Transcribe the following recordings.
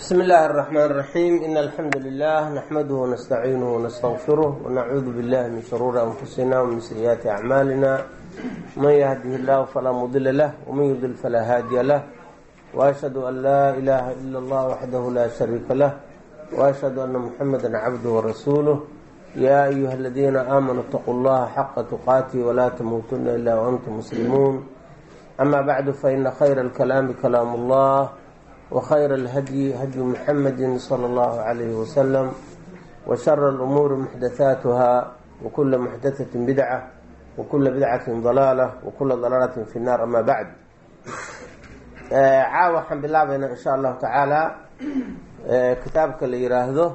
بسم الله الرحمن الرحيم إن الحمد لله نحمده ونستعينه ونستغفره ونعوذ بالله من شرور أنفسنا ومن سيئات أعمالنا من يهده الله فلا مضل له ومن يضل فلا هادي له وأشهد أن لا إله إلا الله وحده لا شريك له وأشهد أن محمدا عبده ورسوله يا أيها الذين آمنوا اتقوا الله حق تقاته ولا تموتن إلا وأنتم مسلمون أما بعد فإن خير الكلام كلام الله وخير الهدي هدي محمد صلى الله عليه وسلم وشر الأمور محدثاتها وكل محدثة بدعة وكل بدعة ضلالة وكل ضلالة في النار أما بعد caawa waxaan bilaabaynaa in sha allahu tacaala kitaabka la yiraahdo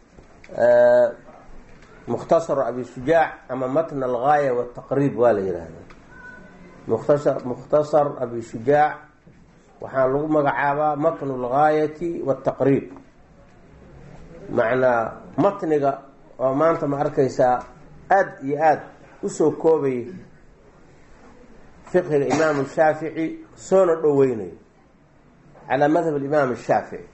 mukhtasar abi shujaac ama matn algaaya wataqriib waa la yihahdaa mukhtasar mukhtasar abi shujaac waxaa lagu magacaabaa matn algaayati wataqriib macnaa matniga oo maanta ma arkaysaa aada iyo aada usoo koobay fiqhiga imaamu shaafici soona dhoweynayo calaa madhab alimaam ashaafici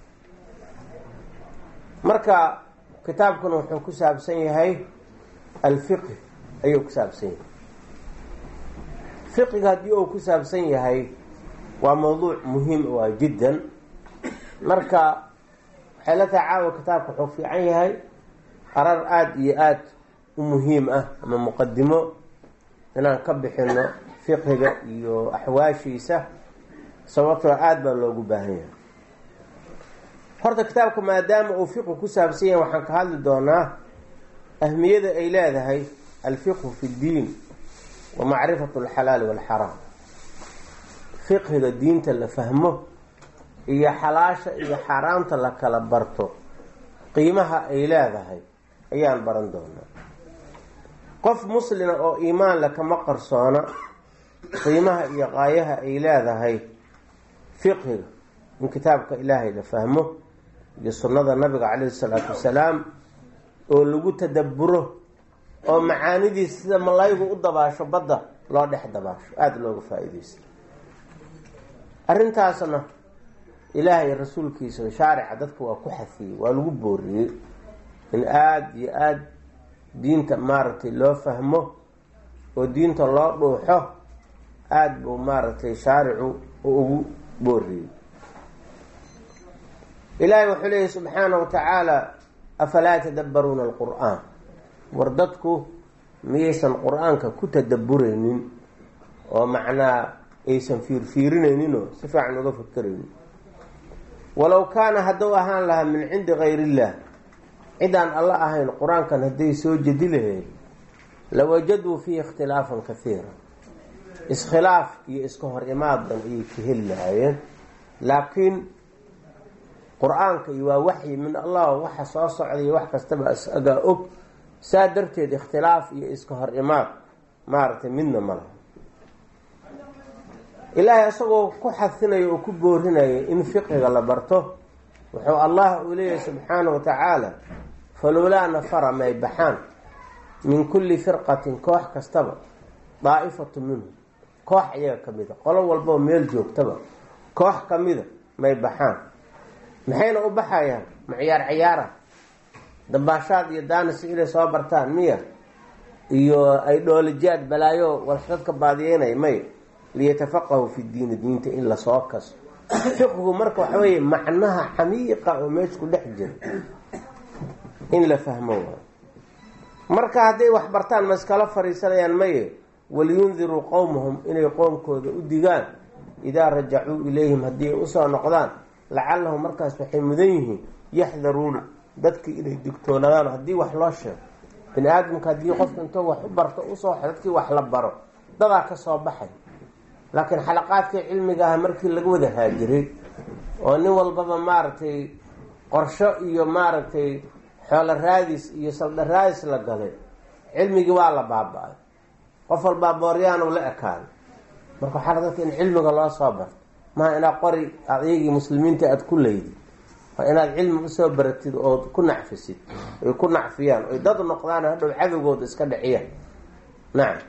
marka kitaabkan wuxuu ku saabsan yahay alfiqhi ayuu ku saabsan yahay fiqiga haddii uu ku saabsan yahay waa mawduuc muhiim u ah jiddan marka waxay la tahay caawa kitaabka wuxuu fiican yahay arar aada iyo aada u muhiim ah ama muqadimo inaan ka bixino fiqhiga iyo axwaashiisa sababtoo aada baa loogu baahan yahay horta kitaabka maadaama uu fiqhu ku saabsan yahay waxaan ka hadli doonaa ahmiyada ay leedahay alfiqhu fi ddiin wa macrifatu alxalaali walxaraam fiqhiga diinta la fahmo iyo xalaasha iyo xaaraamta la kala barto qiimaha ay leedahay ayaan baran doonaa qof muslima oo iimaan le kama qarsoona qiimaha iyo qaayaha ay leedahay fiqhiga in kitaabka ilaahay la fahmo iyo sunnada nabiga calayhi salaatu wasalaam oo lagu tadabburo oo macaanidiisa sida malaygu u dabaasho badda loo dhex dabaasho aada looga faa-ideysta arrintaasna ilaahay rasuulkiisa shaarica dadka waa ku xafiyey waa lagu booriyey in aada iyo aada diinta maaragtay loo fahmo oo diinta loo dhuuxo aada buu maaragtay shaaricu ugu booriyey ilaahay wuxuu leeyahy subxaana wa tacaala afalaa tadabbaruuna alqur-aan war dadku miyaysan qur-aanka ku tadabburaynin oo macnaa aysan fiirfiirinayninoo si fiican uga fakeraynin walow kaana hadduu ahaan lahaa min cindi gayr illah cidaan alla ahayn qur-aankan hadday soo jadi lahayd lawajaduu fiihi ikhtilaafan kahiira iskhilaaf iyo iska hor imaadan ayay ka heli lahaayeen laakiin qur-aanka iyo waa waxyi min allah waxa soo socday wax kastaba isagaa og saa darteed ikhtilaaf iyo iska hor imaad maaragtay midna ma laha ilaahay isagoo ku xadinayo oo ku boorinaya in fiqiga la barto wuxuu allah uu leeyahay subxaana wa tacaala falowlaa nafara may baxaan min kulli firqatin koox kastaba daa'ifatu minhum koox iyaga ka mida qolo walbao meel joogtaba koox ka mida may baxaan maxayna u baxayaan ma ciyaar ciyaara dambaashaad iyo daanis inay soo bartaan miya iyo ay dhoolijaad balaayo walxdadka baadiyeynay may liyatafaqahu fi diini diinta in lasoo kaso fiqhigu marka waxa weeye macnaha xamiiqa oo meesha ku dhex jira in la fahmo waayo marka hadday wax bartaan ma iskala fariisanayaan maye waliyundiruu qowmahum inay qoomkooda u digaan idaa rajacuu ilayhim haddii ay usoo noqdaan lacallahum markaas waxay mudan yihiin yaxdaruuna dadkii inay digtoonaadaan haddii wax loo sheego bini aadamka haddii qofka intoo wax u barto usoo dadkii wax la baro dadaa ka soo baxay laakiin xalaqaadkii cilmiga ah markii laga wada haajiray oo nin walbaba maaragtay qorsho iyo maaragtay xoolo raadis iyo saldha raadis la galay cilmigii waa la baaba-ay qof walbaa booryaanu la ekaaday marka waxaa dadka in cilmiga loo soo barto maha inaad qori aad iyagii muslimiinta aada ku leydi waa inaad cilmi usoo baratid ood ku nacfisid ay ku nacfiyaan oy dad noqdaan hadhow cadowgooda iska dhiciyaan nacam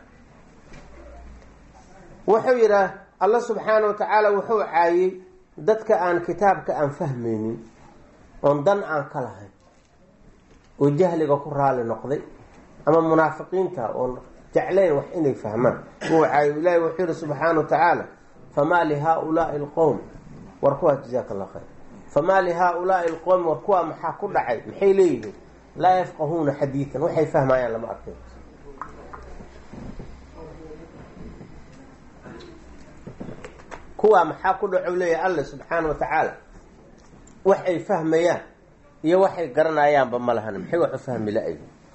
wuxuu yidhaah alla subxaana wa tacaala wuxuu caayey dadka aan kitaabka aan fahmaynin oon dan aan ka lahayn oo jahliga ku raali noqday ama munaafiqiinta oon jeclayn wax inay fahmaan wacaayo ilaahi wuxuu yihi subxaana wa tacaala famaa lihaa-ulaai alqowm war kuwaas jazaaka allah khayr famaa lihaa-ulaai alqowmi war kuwaa maxaa ku dhacay maxay leeyihiin laa yafqahuuna xadiidan waxay fahmayaan lama arkay kuwaa maxaa ku dhaco leeyahay alla subxaana wa tacaala wax ay fahmayaan iyo waxay garanayaanba ma lahan maxay wax u fahmi la-ay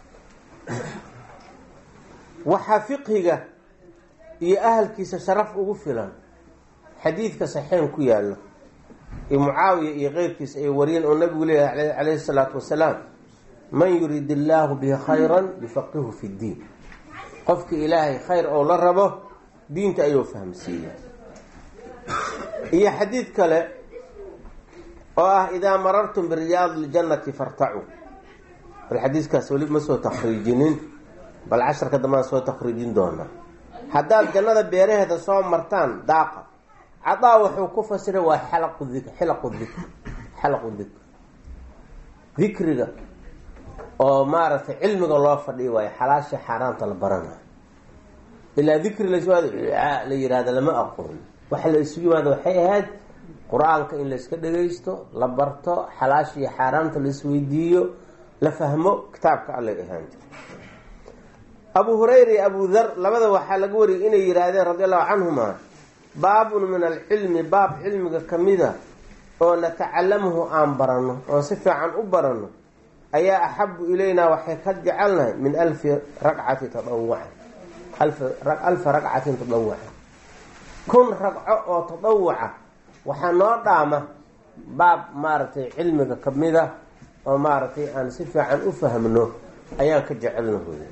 waxaa fiqhiga iyo ahalkiisa sharaf ugu filan xadiidka saxiixan ku yaallo iyo mucaawiya iyo keyrkiisa ay wariyeen oo nabigu leeyahay calayhi salaatu wasalaam man yurid illaahu bihi khayran yufaqihu fi ddiin qofki ilaahay khayr oo la rabo diinta ayuu fahamsiiya iyo xadiid kale oo ah idaa marartum biriyaadi ljannati fartacuu bal xadiiskaas weli ma soo takriijinin bal casharka dambaan soo takriijin doonaa haddaad jannada beeraheeda soo martaan daaqa cadaa wuxuu ku fasiray waa xalaqu dik xilaqu dikr xalaqu dikr dikriga oo maaragtay cilmiga loo fadhiyo waayo xalaasha xaaraamta la baranayo ilaa dikri laswaado la yihahda lama aqoon waxa la isugu yimaada waxay ahayd qur-aanka in layska dhagaysto la barto xalaasha iyo xaaraamta la isweydiiyo la fahmo kitaabka allay ahaan jira abu hurayra iyo abu dhar labada waxaa laga wariyay inay yihaahdeen radi allahu canhuma baabun min alcilmi baab cilmiga kamida oo natacalamuhu aan baranno oon si fiican u baranno ayaa axabu ilaynaa waxay ka jecelnahay min alfi ragcati tadawucan alfa ragcatin tadawucan kun ragco oo tadawuca waxaa noo dhaama baab maaragtay cilmiga kamida oo maaragtay aan si fiican u fahmno ayaan ka jecelnahoy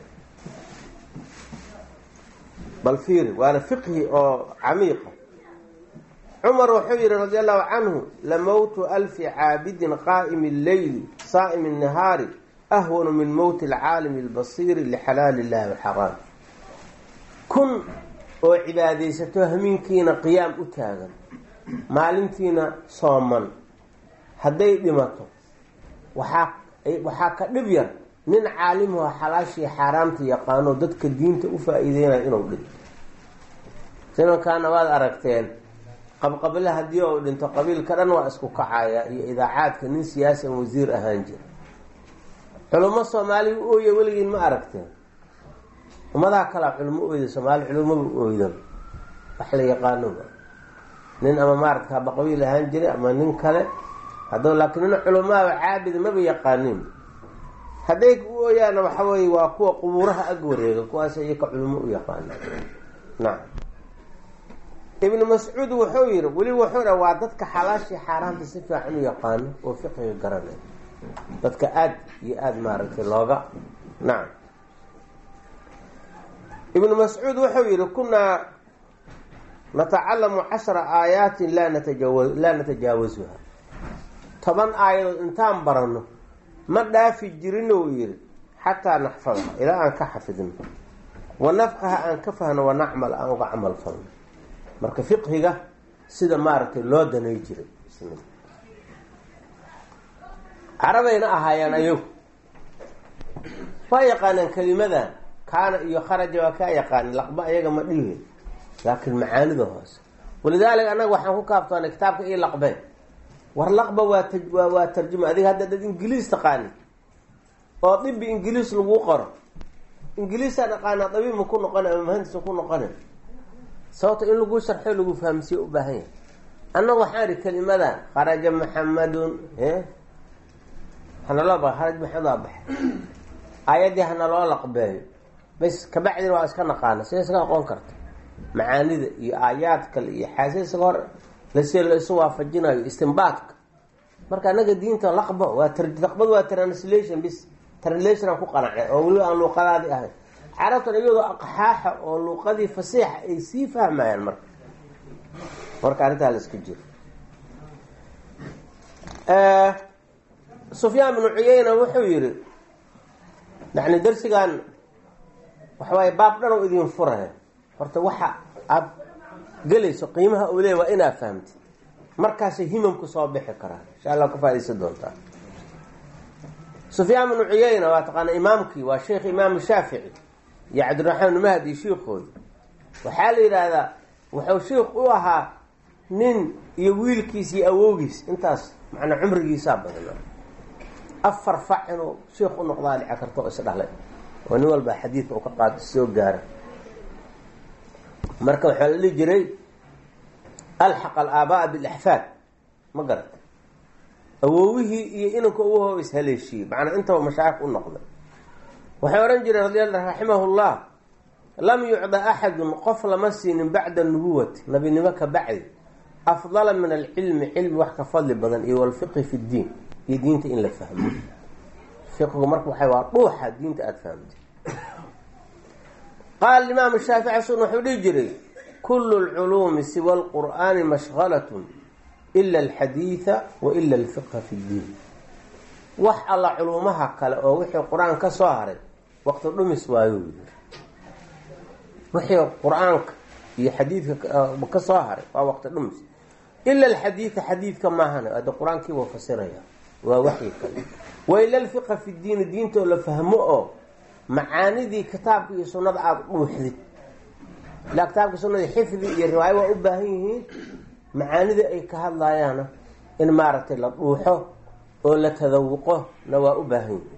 bal fiiri waana fiqhi oo camiiqa cumar wuxuu yihi radi allahu canhu lamowtu alfi caabidin qaa'imi lleyli saa'imi nahaari ahwanu min mowti alcaalimi albasiiri lixalaali illahi waxaraam kun oo cibaadaysato hamiinkiina qiyaam u taagan maalintiina sooman hadday dhimato waxaa waxaa ka dhib yar nin caalimuha xalaashii xaaraamta yaqaano dadka diinta u faa-iideynayo inuu dhinto simankaana waad aragteen qabqabile haddii uu dhinto qabiilka dhan waa isku kacaya iyo idaacaadka nin siyaasi an wasiir ahaan jira culummo soomaaliya u ooya weligiin ma aragteen ummadaha kalea culimo oyda soomaali culumadu oyda wax la yaqaanoba nin ama maaragta haba qabiil ahaan jiray ama nin kale haddoo laakiin nin culamaaba caabida maba yaqaanin hadday u ooyaana waxa weye waa kuwa qubuuraha ag wareega kuwaas iyaka culimo u yaqaana nacam ibnu mascuud wuxuu yihi weli wuxuu dha waa dadka xalaashii xaaraamta si fiican u yaqaano oo fiqiga garanay dadka aada iyo aada maaragtay looga nacam ibnu mascuud wuxuu yihi kunaa natacalamu cashra aayaatin laa natajawa laa natajaawasuha toban aayadood intaan baranno ma dhaafi jirin ou yihi xataa naxfadaha ilaa aan ka xafidno wa nafqaha aan ka fahno wa nacmal aan uga camal falno marka fiqhiga sida maaragtay loo danay jiray carabayna ahaayeen ayagu waa yaqaaneen kelimadan kaana iyo kharaja waa kaa yaqaanin laqba ayaga ma dhihin laakiin macaanida hoose walidaalika annaga waxaan ku kaaftoonay kitaabka io laqbeen war laqba waa waa waa tarjuma adiga hadda dad ingiliis taqaani oo dibi ingiliis lagu qoro ingiliisaan aqaanaa dabiib ma ku noqona ama mahandis ma ku noqona sababto in lagu sharxo lagu fahamsiye u baahan yahay annaga waxaan ihi kelimadan kharaja maxamadun hanaloo ba kharaj maxamed waa baxay aayaddii hanaloo laqbeeyo bas kabacdina waa iska naqaana sida iska aqoon karta macaanida iyo aayaad kale iyo xaasa isaga hor lasi la isu waafajinayo istimbaadka marka anaga diinta laqba waa laqbada waa translation bis translation aan ku qanacnay oo weliba aan luuqadaadii ahayn carabtan iyadoo aqxaaxa oo luuqadii fasiixa ay sii fahmayaan marka marka arrintaa la iska jiro sufyaan binu cuyeyna wuxuu yihi yani darsigan waxawaaye baab dhan oo idin furaya horta waxa aada gelayso qiimaha uu leey waa inaad fahamtid markaasay himamku soo bixi karaan insha allah ka faadaysan doontaa sufyaan bnu cuyayna waa taqaana imaamkii waa sheekh imaamu shaafici iyo cabdiraxmaan mahdi shiikooda waxaa la yidhaahdaa wuxuu shiikh u ahaa nin iyo wiilkiis iyo awowgiis intaas macnaa cumrigiisaa badnaa afar fac inuu shiikh u noqdaa dhici karto oo isdhalay oo nin walba xadiidka u ka qaado soo gaara marka waxaa la dhihi jiray alxaq alaabaa bilaxfaad ma garata awowihii iyo inanka uwahooba ishaleeshiiyey macnaa intaba mashaayikh u noqday waxay odhan jireen radi raximahullah lam yucda axadun qof lama siinin bacda nubuwati nabinimo ka bacdi afdala min alcilmi cilmi wax ka fadli badan iyo walfiqhi fi ddiin iyo diinta in la fahmo fiqhigu marka waxay waa dhuuxa diinta aada fahamtay qaala imaamu shaafici sun wuxuu dhihi jiray kulu lculuumi siwa lqur'aani mashgalatun ila alxadiida wa ila alfiqha fi ddiin wax alla culuumaha kale oo wixii qur-aan ka soo haray waqti dhumis waayo yiri wixii qur-aanka iyo xadiidka ka soo haray waa waqti dhumis ila alxadiida xadiidka maahan ada qur-aankii waa fasiraya waa waxyi kale wa ila alfiqha fi ddiini diintoo la fahmo oo macaanidii kitaabka iyo sunnada aada dhuuxdid ilaa kitaabka sunnadii xifdi iyo riwaayo waa u baahan yihiin macaanidii ay ka hadlayaana in maaragtay la dhuuxo oo la tadawuqo na waa u baahan yihiin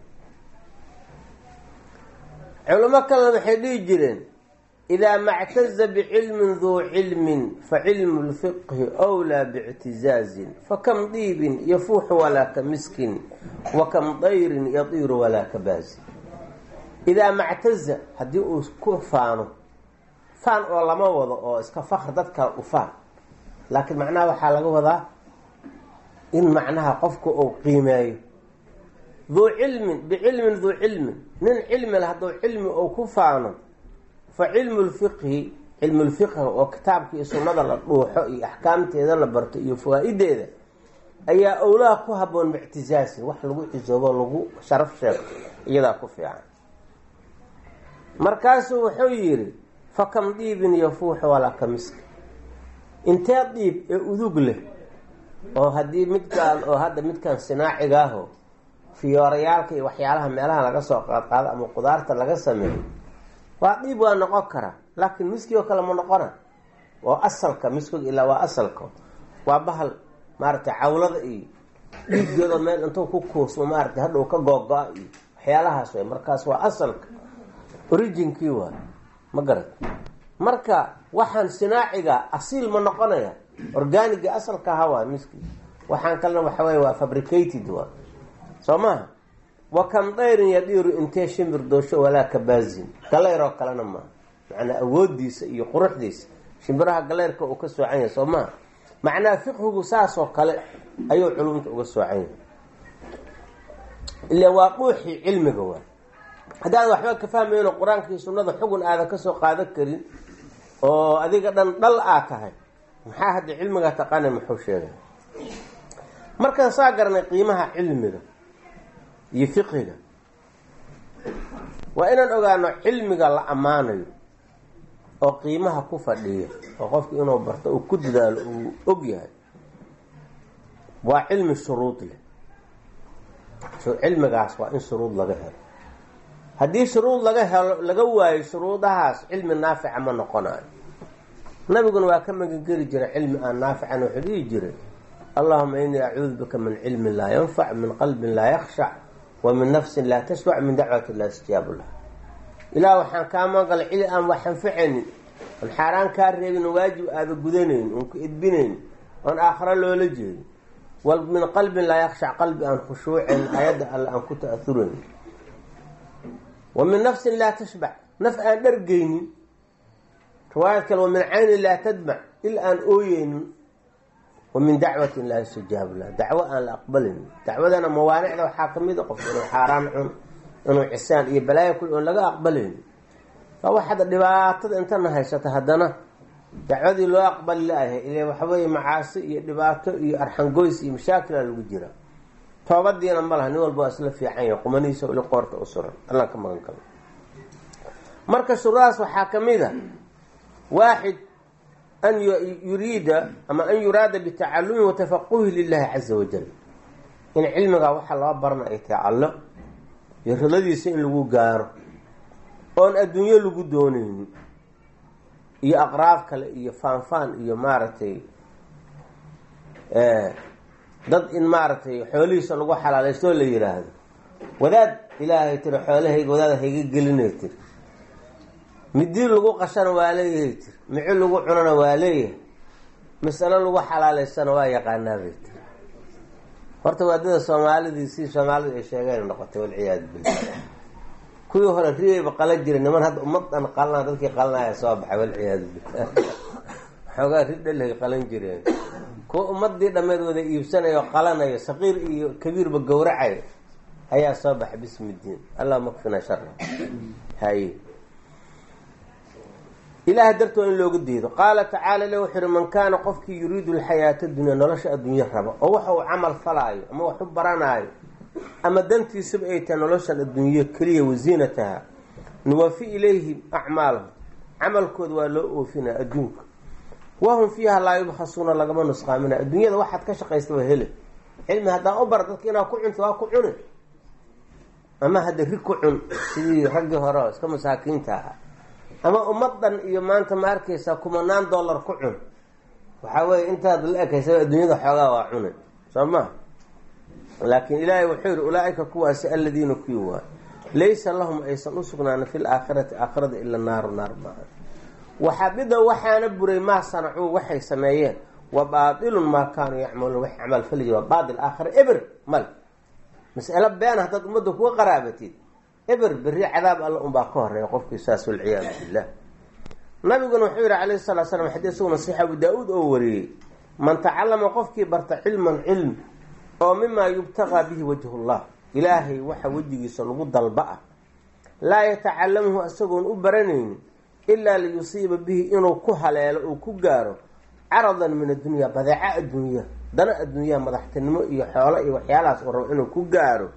culimo kalena waxay dhihi jireen idaa mactaza bicilmin duu cilmin fa cilmu lfiqhi wlaa biictizaazin fakam diibin yafuuxu walaa ka miskin wa kam dayrin yatiiru walaa ka baazin idaa mactaza haddii uu ku faano faan oo lama wado oo iska fakr dadka u faan laakiin macnaha waxaa laga wadaa in macnaha qofku uu qiimeeyo duu cilmin bicilmin duu cilmin nin cilmi le hadduu cilmi uu ku faano fa cilmu lfiqhi cilmu lfiqhi oo kitaabka iyo sunnada la dhuuxo iyo axkaamteeda la barto iyo fawaa-ideeda ayaa owlaha ku haboon biictizaasin wax lagu cisoobo lagu sharaf sheegto iyadaa ku fiican markaasuu wuxuu yidhi fakam dhiibin yafuuxu walaa ka miska intee dhiib ee udug leh oo haddii midkaan oo hadda midkaan sinaaciga aho fiyoorayaalka iyo waxyaalaha meelaha laga soo qaadqaado ama qudaarta laga sameeyo waa dhiib waa noqon karaa laakiin miskii oo kale ma noqona oo asalka miskiga ilaa waa asalka waa bahal maaragtay cawlada iyo dhiigooda meel intuu ku kuusmo maaragtay hadhow ka googo-a iyo waxyaalahaas way markaas waa asalka originkii waay ma garat marka waxaan sinaaciga asiil ma noqonaya organiga asalka aha waa miski waxaan kalena waxa wey waa fabricated waa soo maha wa kam dayrin yadhiiru intee shimbir doosho walaa kabaazin galeyroo kalena maaha macnaa awoodiisa iyo quruxdiisa shimbiraha galeyrka uu ka soocan yahay soo maha macnaha fiqhigu saasoo kale ayuu culumta uga soocan yahay ila waa dhuuxii cilmiga waa haddaad waxba ka fahmayno qur-aanka iyo sunnada xugun aadan kasoo qaadan karin oo adiga dhan dhal aa tahay maxaa hadda cilmigaa taqaana muxuu sheegay markaan saa garanay qiimaha cilmiga iyo fiqiga waa inaan ogaano cilmiga la ammaanayo oo qiimaha ku fadhiya oo qofku inuu barto uu ku dadaalo uu og yahay waa cilmi shuruud leh cilmigaas waa in shuruud laga helo haddii shuruud laga helo laga waayo shuruudahaas cilmi naafica ma noqonayo nabiguna waa ka magangeli jiray cilmi aan naafican wuxuu dhihi jiray allahuma inii acuudu bika min cilmin laa yanfac min qalbin laa yakshac wa min nafsin laa tashbac min dacwati laa istijaabu laha ilaah waxaan kaa magalay cili aan wax anfacaynin oon xaaraan kaa reebin waajib aada gudanayn oon ku edbinayn oon aakharo loola jeedin wal min qalbin laa yakshac qalbi aan khushuucayn ayadda alle aan ku ta-ahurayn wa min nafsin laa tashbac naf aan dhargeynin riwaayad kale wa min caynin laa tadmac il aan ooyeynin wa min dacwatin laa yustajaabu laha dacwo aan la aqbalin dacwadana mawaanicda waxaa kamid a qofka inuu xaaraan cun inuu cisaan iyo balaayo kul oon laga aqbalayni waa wax hadda dhibaatada intana haysata haddana dacwadii loo aqbali la-ahay ile waxaweeye macaasi iyo dhibaato iyo arxangoys iyo mashaakila lagu jira toobadiina ma laha nin walba waa isla fiican yahay qumanihiisa ili qoorta u suran allaan ka magan kalo marka shuruudaas waxaa kamid a waaxid an yuriida ama an yuraada bitacalumi watafaquhi lilahi caza wajal in cilmigaa waxaa loo barana ay tahay allo iyo ridadiisa in lagu gaaro oon adduunyo lagu doonaynin iyo aqraab kale iyo faanfaan iyo maaragtay dad in maaragtay xoolihiisa lagu xalaalaysto oo la yiraahdo wadaad ilaahay tiri xoolahayga wadaad hayga gelinay tiri midii lagu qashana waa leeyahay tiri mici lagu cunana waa leeyahay masalo lagu xalaalaystana waa yaqaanaa bay tiri horta waadada soomaalidii si soomaalidu ay sheegeen noqotay walciyaadu billah kuwii hore riyayba qalan jiray niman hadda ummadan qalana dadkii qalanaya soo baxay walciyaadu billah xoogaa ridhalhay qalan jireen kuwa ummadii dhammeed wada iibsanayo qalanayo saqiir iyo kabiirba gowracayo ayaa soo baxay bismi diin allah makfina shara haye ilaah dartoo in loogu diido qaala tacaala le wuxu uhi man kaana qofkii yuriidu alxayaata dunya nolosha adduunye raba oo waxa uu camal falaayo ama wax u baranaayo ama dantiisaba ay tahay noloshan adduunye keliya wasiinataha nuwafi ilayhim acmaalahum camalkooda waa loo oofinaa adduunka wahum fiiha laa yubkhasuuna lagama nusqaamina adduunyada waxaad ka shaqaysta waa hele cilmi haddaan u bara dadka inaad ku cunto waa ku cuni ama hadda rig ku cun sidii raggii hore oo iska masaakiinta ahaa ama ummadan iyo maanta ma arkaysaa kumanaan dollar ku cun waxaa weeye intaad la ekaysa adduunyada xoogaa waa cune soo ma laakiin ilaahay wuxuu yihi ulaa-ika kuwaasi aladiina kuwii waay laysa lahum aysan usugnaanin fi laakhirati aakhirada ila naaru naar maaha waxabida waxaana buray maa sanacuu waxay sameeyeen wa baatilun maa kaanuu yacmaluun wax camal fali jir waa baatil aakhira eber mal mas'alo beena haddaad ummadda kuga qaraabatid eber berri cadaab alla unbaa ka horeeya qofkii saas walciyaadu billah nabiguna wuxuu yihi calayhi salatu slam xadii isaguna saxiix abu daa-uud oo wariyey man tacallama qofkii barta cilman cilm oo mimaa yubtaqaa bihi wajhullah ilaahay waxa wejigiisa lagu dalba ah laa yatacalamuhu isagoon u baranaynin ilaa liyusiiba bihi inuu ku haleelo uu ku gaaro caradan min addunya badeeco adduunya dana adduunyaha madaxtinimo iyo xoolo iyo waxyaalahaas uu rabo inuu ku gaaro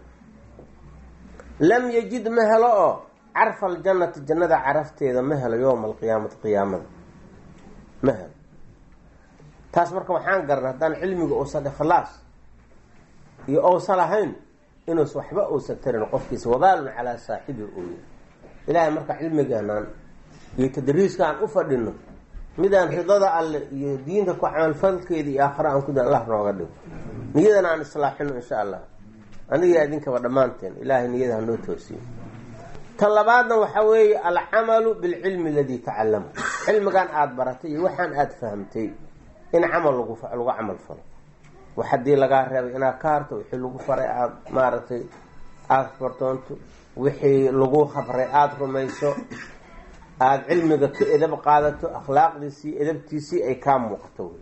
lam yajid ma helo oo carfa aljannati jannada carafteeda ma helo yowma alqiyaamati qiyaamada ma helo taas marka waxaan garanay haddaan cilmiga uusan ikhlaas iyo ousan lahayn inuus waxba uusan tarin qofkiisa wabaalun calaa saaxibi ooya ilaahay marka cilmigeenaan iyo tadriiska aan u fadhino midaan ridada alle iyo diinta ku camalfalkeeda iyo aakhira aan ku da allah nooga dhigo niyadana aan islaaxino insha allah aniga idinkaba dhammaanteen ilaahay niyada hanoo toosiyo tan labaadna waxaa weeye alcamalu bilcilmi aladii tacallama cilmigan aada baratay iyo waxaan aada fahamtay in camal lagu lagu camal falo wax haddii lagaa reebay inaad ka harto wixii lagu faray aada maaragtay aada fartoonto wixii lagu khabray aada rumayso aada cilmiga ka edab qaadato akhlaaqdiisii edabtiisii ay kaa muuqato wey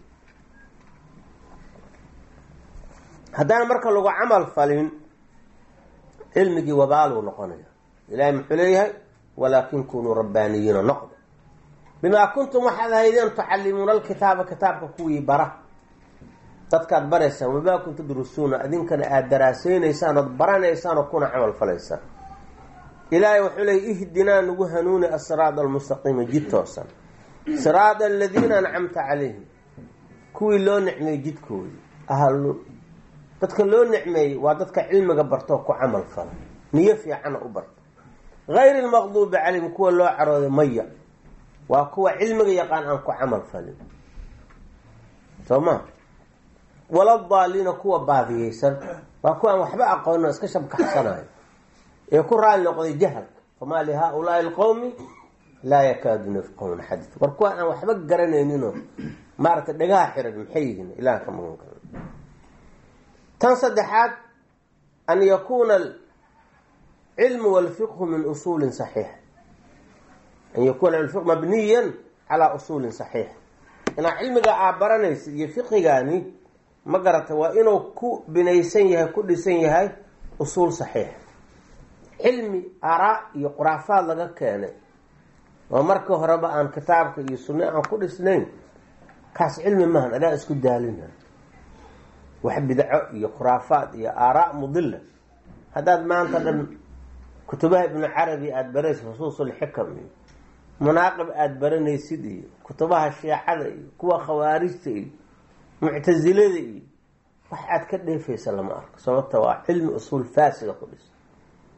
haddaan marka lagu camal falin cilmigii wabaaluu noqonaya ilaahay muxuu leeyahay walaakin kunuu rabbaaniyiina noqda bimaa kuntum waxaad ahaydeen tucallimuuna alkitaaba kitaabka kuwii bara dadkaad baraysaan wamaa kun tadrusuuna idinkana aada daraaseynaysaan ood baranaysaan oo kuna camal falaysaan ilaahay wuxuu leeyay ihdinaa nagu hanuuni asiraada almustaqiima jid toosan siraada aladiina ancamta calayhim kuwii loo nicmeeyey jidkoodii ahlu dadka loo nicmeeyey waa dadka cilmiga bartoo ku camal fala niyo fiicana u barta gayri lmaqduubi calayhim kuwa loo carooday maya waa kuwa cilmiga yaqaan aan ku camal falin soo ma wala daaliina kuwa baadiyeysan waa kuwa aan waxba aqoonin iska shabkaxsanayo ee ku raali noqday jahalka famaa lihaa-ulaai alqowmi laa yakaaduuna yafqahuuna xadiid war kuwa aan waxba garanayninoo maaragtay dhagaha xiran maxay yihiin ilaah ka magan karo tan saddexaad an yakuuna alcilmu walfiqhu min usuulin saxiix an yakuuna alfiq mabniyan calaa usuulin saxiix inaa cilmiga aa baranaysa iyo fiqigaani ma garata waa inuu ku binaysan yahay ku dhisan yahay usuul saxiix cilmi araa iyo quraafaad laga keenay oo markii horeba aan kitaabka iyo sunne aan ku dhisnayn kaas cilmi mahan adaa isku daalina wax bidco iyo khuraafaad iyo aaraa mudila haddaad maanta dhan kutubaha ibnu carabi aada baranaysid xusuusulxikam iyo munaaqib aada baranaysid iyo kutubaha shiicada iyo kuwa khawaarijta iyo muctasilada iyo wax aad ka dheefaysa lama arko sababta waa cilmi usuul faasida ku dhisa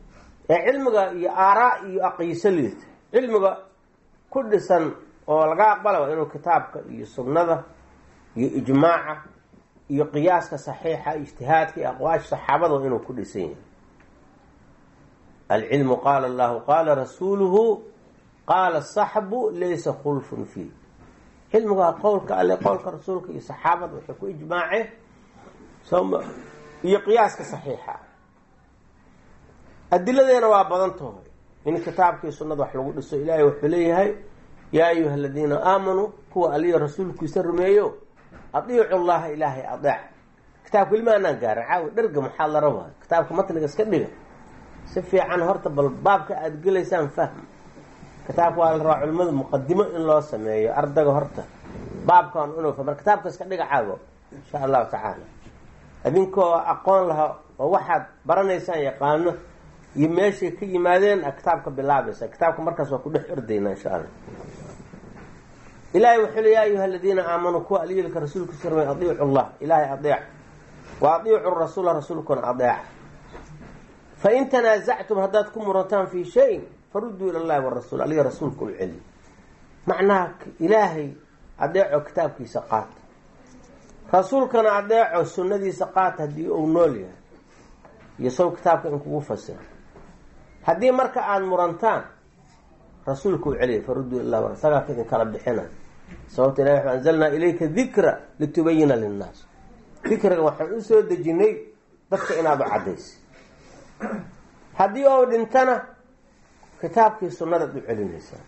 ee cilmiga iyo aaraa iyo aqiiso liita cilmiga ku dhisan oo laga aqbala waa inuu kitaabka iyo sunnada iyo ijmaaca iyo qiyaaska saxiixa ijtihaadka iyo aqwaasha saxaabada waa inuu ku dhisan yahay alcilmu qaala allahu qaala rasuuluhu qaala saxbu laysa khulfun fiih cilmigu waa qowlka alle qowlka rasuulka iyo saxaabada waxay ku ijmaaceen soma iyo qiyaaska saxiixa adiladeena waa badan tahay in kitaabkii sunnada wax lagu dhiso ilaahay wuxuu leeyahay yaa ayuha aladiina aamanuu kuwa aliya rasuulkiisa rumeeyo adiicu llaha ilaahay adeec kitaabka ilma anaan gaarin caawi dherga maxaa la rabaa kitaabka matniga iska dhiga si fiican horta bal baabka aada gelaysaan fahm kitaabka waa la rabaa culimadu muqadimo in loo sameeyo ardayga horta baabkan inuu fahmo kitaabka iska dhiga caago insha allahu tacaala idinkoo aqoon laha oo waxaad baranaysaan yaqaano iyo meeshay ka yimaadeen a kitaabka bilaabaysa kitaabka markaas waa ku dhex ordayna insha allah ilahay wuxuu le ya ayuha aladiina aamanuu kuwa aliyilka rasuulkiisa rumey adiicu llah ilaahay adeec wa adiicu rasuula rasuulkuna adeeca fain tanaasactum haddaad ku murantaan fii shayin faruduu ila llahi warasuul aliga rasuulka u celi macnaha ilaahay adeeco kitaabkiisa qaata rasuulkana adeeco sunnadiisa qaata haddii uu nool yahay iyo saw kitaabka in kugu fasira haddii marka aada murantaan rasuulka u celiya faruduu ila war isagaa ka idin kala bixina sababta ilahi waxu anzalnaa ilayka dikra litubayina linnaas dikriga waxaan u soo dejinay dadka inaad u caddaysa haddii ou dhintana kitaabkii sunnadaad u celinaysaa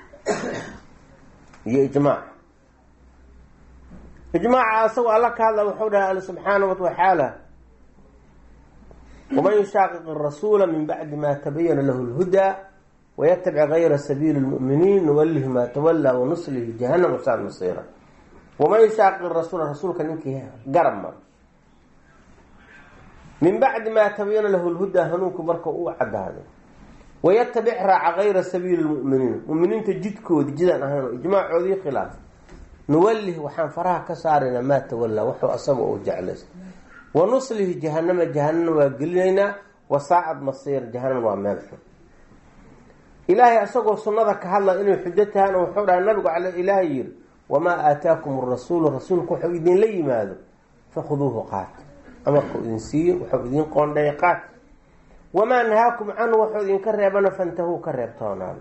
iyo ijmaac ijmaaca asagoo alla ka hadla wuxuu dhahay alla subxaana watacaala waman yushaaqiq arasuula min bacdi ma tabayana lahu lhudaa wayatabic gayra sabiili lmu'miniin nuwalihi maa tawallaa wanuslihi jahanam wasaad masiira waman yushaaqiq rasuula rasuulka ninkii garab maro min bacdi maa tabayana lahu lhudaa hanuunku marka uu cadaaday wayatabic raaca gayra sabiili lmu'miniin muminiinta jidkoodi jidaan ahayn oo ijmaacoodii khilaaf nuwalih waxaan faraha ka saaraynaa maa tawallaa wuxuu asaga uu jeclaysa wanuslihi jahanama jahanana waa gelinaynaa wasaacad masiir jahanam waa meel xun ilaahay isagoo sunnada ka hadla inay xujo tahaan oo wuxuu dhahay nabigu cale ilaahay yiri wamaa aataakum rasuulu rasuulku wuxuu idinla yimaado fakhuduuhu qaat amarku idin siiyo wuxuu idin qoondheey qaat wamaa nahaakum canhu wuxuu idinka reebana fantahuu ka reebtoonaan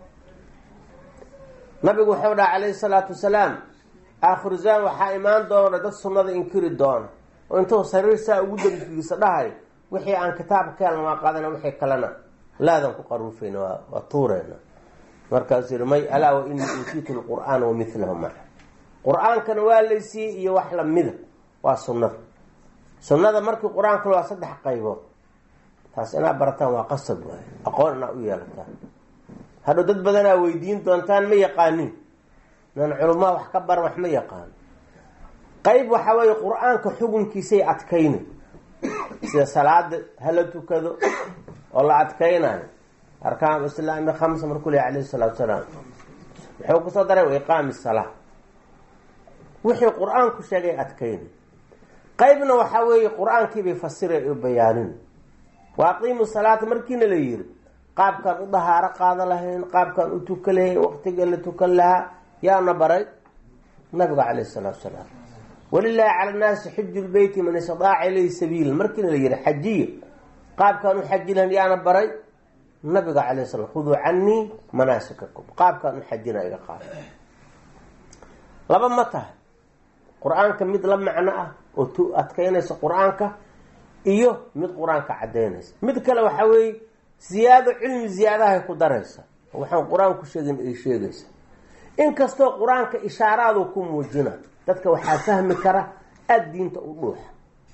nabigu wuxuu dhaha calayhi salaatu wasalaam aakhiru zaman waxaa imaan doona dad sunnada inkiri doona oo intuu sariir saa ugu dambigiisa dhahay wixii aan kitaabka ka helna waa qaadana wixii kalena laadan ku qaruufayna waa waa tuureyna markaasuu yihi may alaa wa inii uutiitu lqur'aana wa milahu maca qur-aankana waa laysiiyey iyo wax lamida waa sunnada sunnada markii qur-aanka waa saddex qaybood taas inaad barataan waa qasab waay aqoon inaad u yeelataan hadhow dad badanaa weydiin doontaan ma yaqaanin nan culumaa wax ka baran wax ma yaqaano qayb waxaa weeye qur-aanka xukunkiisay adkayni sida salaada hala tukado oo la adkaynayo arkaan islaami khamsa markuu leh alayhi salaatu salaam wuxuu kusoo daray wa iqaami salaa wixii qur-aanku sheegay adkayni qaybna waxaa weeye qur-aankiibay fasiray oo bayaanin wa aqiimu salaata markiina la yiri qaabkaan u dahaaro qaada lahayn qaabkaan u tuka lahayn waqtiga la tukan lahaa yaana baray nabiga caleyh salaatu salaam walilaahi cala nnaasi xiju lbeyti man istadaaca ilayhi sabiila markiina la yihi xajiya qaabkaan u xaji lahayn yaana baray nabiga calay slam khuduu canii manaasikakum qaabkaan u xajina iga qaada laba ma tahay qur-aanka mid la macno ah oo tu adkaynaysa qur-aanka iyo mid qur-aanka caddaynaysa mid kale waxaa weeye ziyaado cilmi ziyaadahay ku daraysa waxaan qur-aanku sheegin ay sheegaysa inkastoo qur-aanka ishaaraadu ku muujina dadka waxaa fahmi kara aada diinta u dhuuxa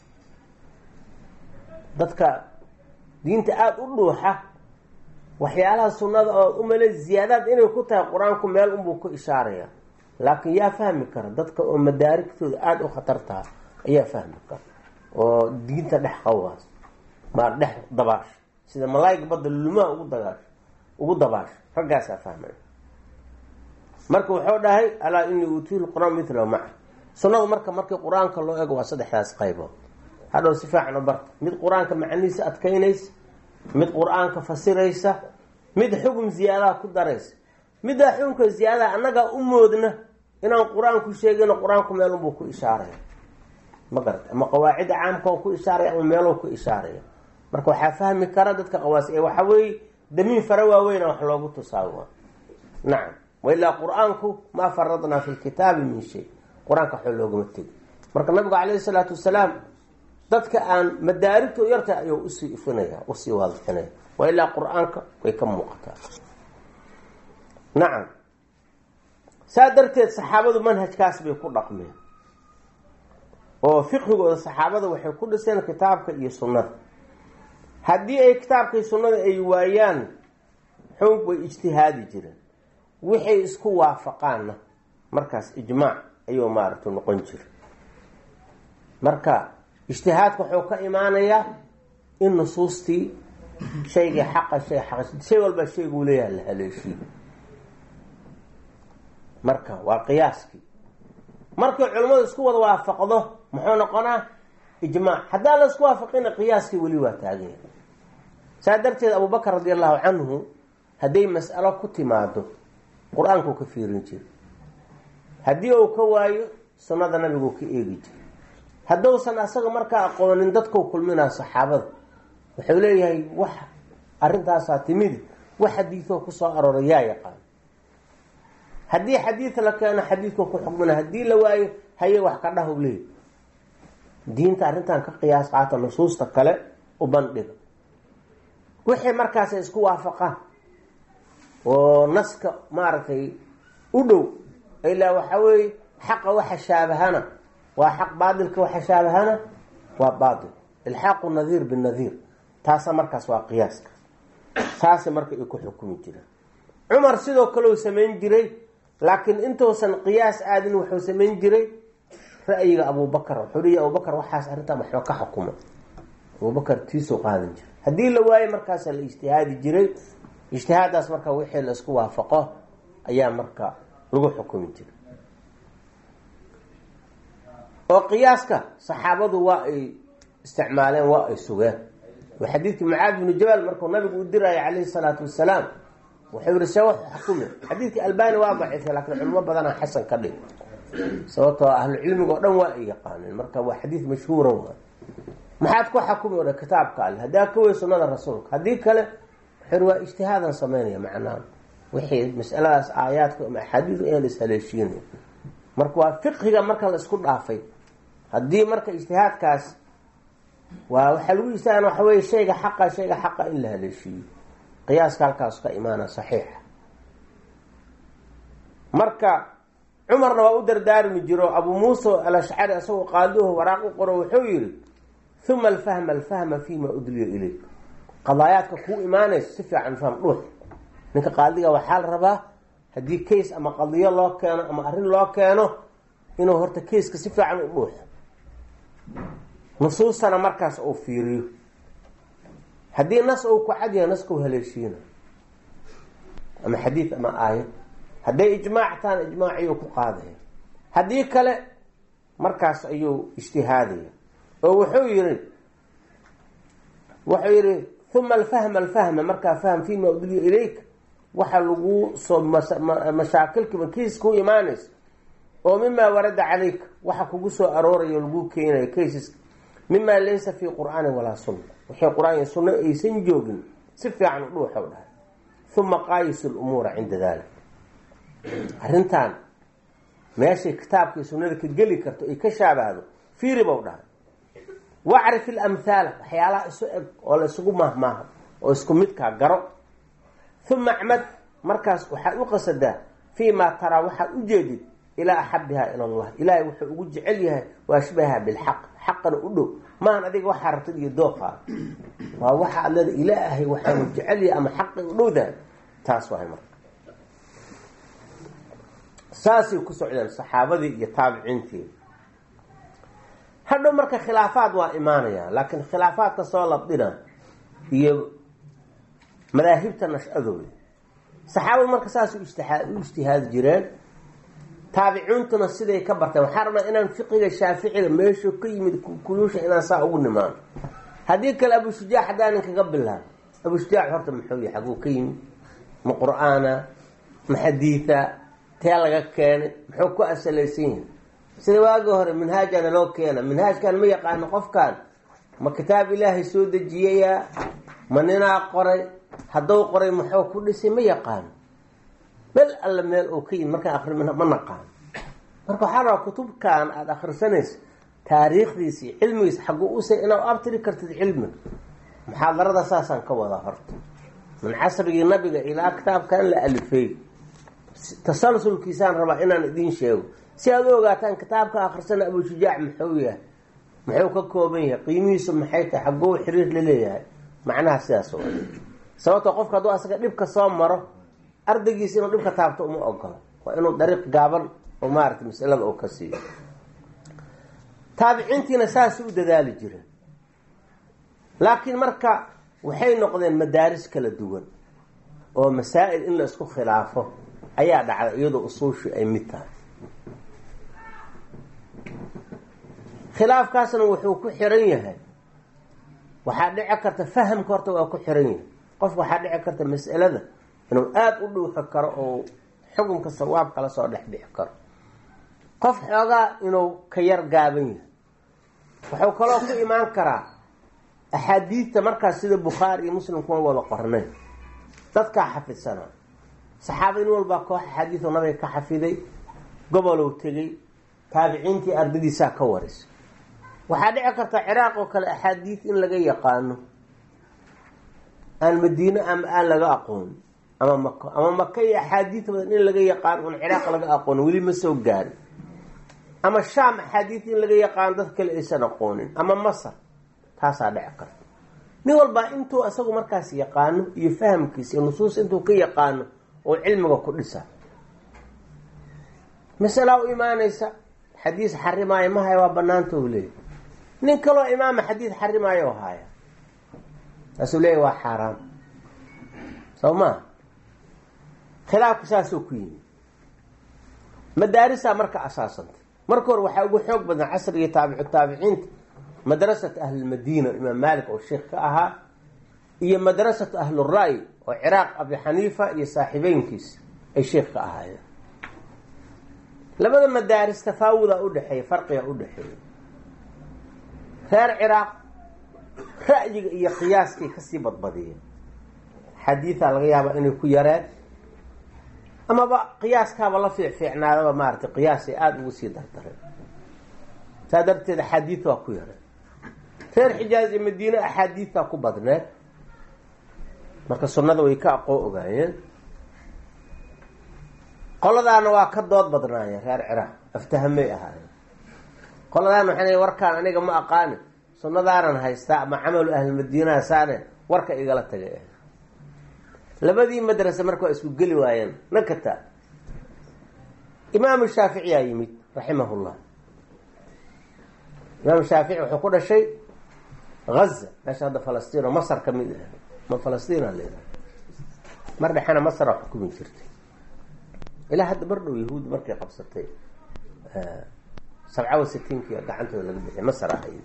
dadka diinta aada u dhuuxa waxyaalaha sunnada oo umale ziyaadaad inay ku tahay qur-aanku meel unbuu ku ishaaraya laakiin yaa fahmi kara dadka oo madaarigtooda aada u khatar taha ayaa fahmi kara oo diinta dhex qawaas maa dhex dabaasha sida malaayiga badda lulumaha ugu dagaasho ugu dabaasho raggaasaa fahmay marka wuxuu dhahay alaa inii uutiilu qur-aan mithlahu maca sunnadu marka markii qur-aanka loo ego waa saddexdaas qaybood hadhow si fiican u barta mid qur-aanka macnihiisa adkaynaysa mid qur-aanka fasiraysa mid xukun ziyaadaha ku daraysa middaa xukunka ziyaadaha annagaa u moodna inaan qur-aanku sheegino qur-aanku meelunbuu ku ishaaraya ma garata ama qawaacida caamka oo ku ishaaraya ama meeluu ku ishaaraya marka waxaa fahmi kara dadka qawaas ee waxaa weeye damiin fara waaweyna wax loogu tusaawa nacam wailaa qur-aanku maa faradnaa fi lkitaabi min shay qur-aanka waxba loogama tegi marka nabigu calayhi salaatu wasalaam dadka aan madaarigto yarta ayuu usii ifinaya usii waadixinaya waa ilaa qur-aanka way ka muuqataa nacam saa darteed saxaabadu manhajkaas bay ku dhaqmeen oo fiqhigooda saxaabada waxay ku dhiseen kitaabka iyo sunnada haddii ay kitaabka iyo sunnada ay waayaan xog way ijtihaadi jireen wixay isku waafaqaanna markaas ijmaac ayuu maaragta noqon jira marka ijtihaadka wuxuu ka imaanayaa in nusuustii shaygii xaqa shay xaqa shay walba shayguu leeyaha la haleeshiyo marka waa qiyaaskii markay culimmadu isku wada waafaqdo muxuu noqonaa ijmaac haddaan la isku waafaqina qiyaaskii weli waa taaganya saa darteed abubakar radi allahu canhu hadday mas'alo ku timaado qur-aankuu ka fiirin jira haddii uu ka waayo sunnada nabiguu ka eegi jira hadduusan asaga markaa aqoonin dadkau kulminaa saxaabada wuxuu leeyahay wax arrintaasaa timidi wax xadiidoo kusoo arooray yaa yaqaan haddii xadiid la keeno xadiidka ku xukmina haddii la waayo haye wax ka dhahu leey diinta arrintan ka qiyaas qaata nusuusta kale u bandhiga wixii markaasay isku waafaqaan oo naska maaragtay u dhow ilaa waxaa weeye xaqa waxa shaabahana waa xaq baatilka waxa shaabahana waa baatil ilxaaqu nadiir binadiir taasa markaas waa qiyaaska saasay marka ay ku xukumi jiraan cumar sidoo kale uu samayn jiray laakiin intuusan qiyaas aadin wuxuu samayn jiray ra'yiga abubakar wuxuu leeya abubakar waxaas arrintan waxba ka xukuma abubakar tiisuu qaadan jiray haddii la waayo markaasa la ijtihaadi jiray ijtihaadaas marka wixii la isku waafaqo ayaa marka lagu xukumi jiray oo qiyaaska saxaabadu waa ay isticmaaleen waa ay sugeen oo xadiidkii mucaad binu jabal markuu nabigu u diraayo calayhi salaatu wasalaam wuxuu yihi see wax xukume xadiidkii albani waa daciifay laakiin culimo badanaa xasan ka dhig sababtoo ahlu cilmiga oo dhan waa ay yaqaaneen marka waa xadiid mashhuuran waa maxaad ku xakumi odha kitaabka alle haddaa ka wey sunnada rasuulka haddii kale wuxuu waa ijtihaadan sameynaya macnaha wixii masaladaas aayaadka ama axaadiidu inaan ishaleeshiinay marka waa fiqhiga marka la isku dhaafay haddii marka ijtihaadkaas waa waxaa lagu ijtihaad waxa weye shayga xaqa shayga xaqa in la haleeshiiyo qiyaaska halkaas ka imaana saxiixa marka cumarna waa u dardaarmi jiro abuu muusa alashcari isagoo qaadihu waraaq u qoro wuxuu yihi uma alfahma alfahma fima udliya ilayk qadaayaadka kuu imaanaysa si fiican fahm dhuux ninka qaadiga waxaa la rabaa haddii case ama qadiyo loo keeno ama arrin loo keeno inuu horta caseka si fiican u dhuuxo nusuustana markaas uu fiiriyo haddii nas uu ku cadyahay naskau haleeshiina ama xadiid ama aayad hadday ijmaac tahan ijmaac ayuu ku qaadaya haddii kale markaas ayuu ijtihaadaya oo wuxuu yihi wuxuu yihi uma alfahma alfahma markaa fahm fima udliya ilayk waxa lagu soo mashaakilkiiba kiis ku imaanaysa oo mimaa warada calayka waxa kugu soo aroorayo lagu keenayo cases mimaa laysa fii qur'aani walaa sunna wixii qur-aan iyo sunno aysan joogin si fiican u dhuuxow dhahay uma qaayis lumuura cinda dalik arrintan meeshay kitaabkii sunnada ka geli karto ay ka shaabahdo fiiri bow dhahay wacrif ilamhaala waxyaalaha isu eg oo la isugu maahmaaha oo isku midkaa garo uma acmad markaas waxaad u qasadaa fii maa taraa waxaad u jeedid ilaa axabihaa ila allah ilaahay wuxuu ugu jecel yahay waashbaha bilxaq xaqana u dhow maahan adiga waxaa rabtid iyo dooqaa waa waxa ad leeda ilaahay waxaanu jecel yahay ama xaqay u dhowdahay taas wahay marka saasay ku socdeen saxaabadii iyo taabiciintii hadhow marka khilaafaad waa imaanaya laakiin khilaafaadka soo labdina iyo madaahibta nash-adooda saxaabadu marka saas u ijtihaadi jireen taabiciintuna siday ka barteen waxaa rabnaa inaan fiqiga shaaficiga meeshu ka yimid kuyuusha inaan saa ugu nimaano haddii kale abu shujaac haddaanin kaga bilaabo abushujaac horta muxuu yahay xaguu ka yimi ma qur-aana ma xadiida tee laga keenay muxuu ku asalaysan yahay sida waagii hore minhaajana loo keena minhaajkan ma yaqaano qofkan ma kitaab ilaahay soo dejiyayaa ma ninaa qoray hadduu qoray muxuu ku dhisay ma yaqaano meel alla meel uu ka yimi markaan akri ma naqaano marka waxaa rabaa kutubkan aada akhrisanayso taariikhdiisi cilmigiisa xaguu usay inaad abtiri kartid cilmiga muxaadarada saasaan ka wadaa horta min casrigii nabiga ilaa kitaabkan la alifay tasalsulkiisaan rabaa inaan idiin sheego si aad u ogaataan kitaabka akhrisana abushujaac muxuu yahay muxuu ka kooban yahay qiimihiisu maxay tahay xaguu xiriir la leeyahay macnaha sidaas wa sababto qofka hadduu asaga dhibka soo maro ardaygiisa inuu dhibka taabto uma ogolo waa inuu dariiq gaaban oo maarata masalada uu ka siiyo taabiciintiina saas u dadaali jira laakiin marka waxay noqdeen madaaris kala duwan oo masaa'il in la isku khilaafo ayaa dhacday iyadoo usuushii ay mid tahay khilaafkaasna wuxuu ku xiran yahay waxaa dhici karta fahamka horta waa ku xiran yahay qofka waxaa dhici karta mas'alada inuu aada u dhuuxi karo oo xukunka sawaabka la soo dhex bixi karo qof xoogaa inuu ka yar gaaban yahay wuxuu kaloo ku imaan karaa axaadiidta markaas sida bukhaari iyo muslim kuma wada qornay dadkaa xafidsanaa saxaabada in walbaa koox axaadiido nabiga ka xafiday gobolow tegey taabiciintii ardadiisaa ka warisay waxaa dhici karta ciraaq oo kale axaadiid in laga yaqaano aan madiine ama aan laga aqoonin ama mako ama maka iyo axaadiid badan in laga yaqaano un ciraaq laga aqoonin weli ma soo gaarin ama shaam axaadiid in laga yaqaano dad kale aysan aqoonin ama masar taasaa dhici karta nin walbaa intuu isagu markaas yaqaano iyo fahamkiisa iyo nusuus intuu ka yaqaano oo cilmiga ku dhisa masalaa u imaanaysa xadiis xarimaayo mahaya waa banaanta u leeyahy nin kaloo imaama xadiid xarimaayo oo haaya taasuu leeyahy waa xaaraam soo maa khilaafku saasuu ku yimi madaarisaa marka asaasantay marka hore waxaa ugu xoog badan casrigii taabicu taabiciinta madrasat ahlilmadiina imaam maalik oo sheikh ka ahaa iyo madrasatu ahlura'yi oo ciraaq abi xaniifa iyo saaxiibeynkiis ay sheikh ka ahaayeen labada madaaris tafaawudaa udhexeeya farqiga udhexeeya reer ciraaq ra'yiga iyo qiyaaskay kasii badbadiyeen xadiidaa laga yaabaa inay ku yareen amaba qiyaaskaaba la fiicfiicnaadaba maaratay qiyaasay aada ugu sii dardareen saa darteed axaadiid waa ku yareen reer xijaaz iyo madiine axaadiidtaa ku badneed marka sunnada way ka aqoo ogaayeen qoladaana waa ka dood badnaayeen reer ciraaq aftahamay ahaayeen qoladaana waxay leeyiin warkaan aniga ma aqaani sunnadaanan haystaa ama camalu ahlilmadiinaha saane warka igala tagay ah labadii madrase marka waa isku geli waayeen nakata imaamu shaaficiyaa yimid raximahullah imaamu shaafici wuxuu ku dhashay gaza meesha hadda falastiin oo masar ka mid ah ma falastiin a layidhaha mar dhexena masara xukumi jirtay ilaa hadda mar dhow yahuudi markay qabsatay sabca wa sitiinkii gacantooda laga bixiyay masar ahayd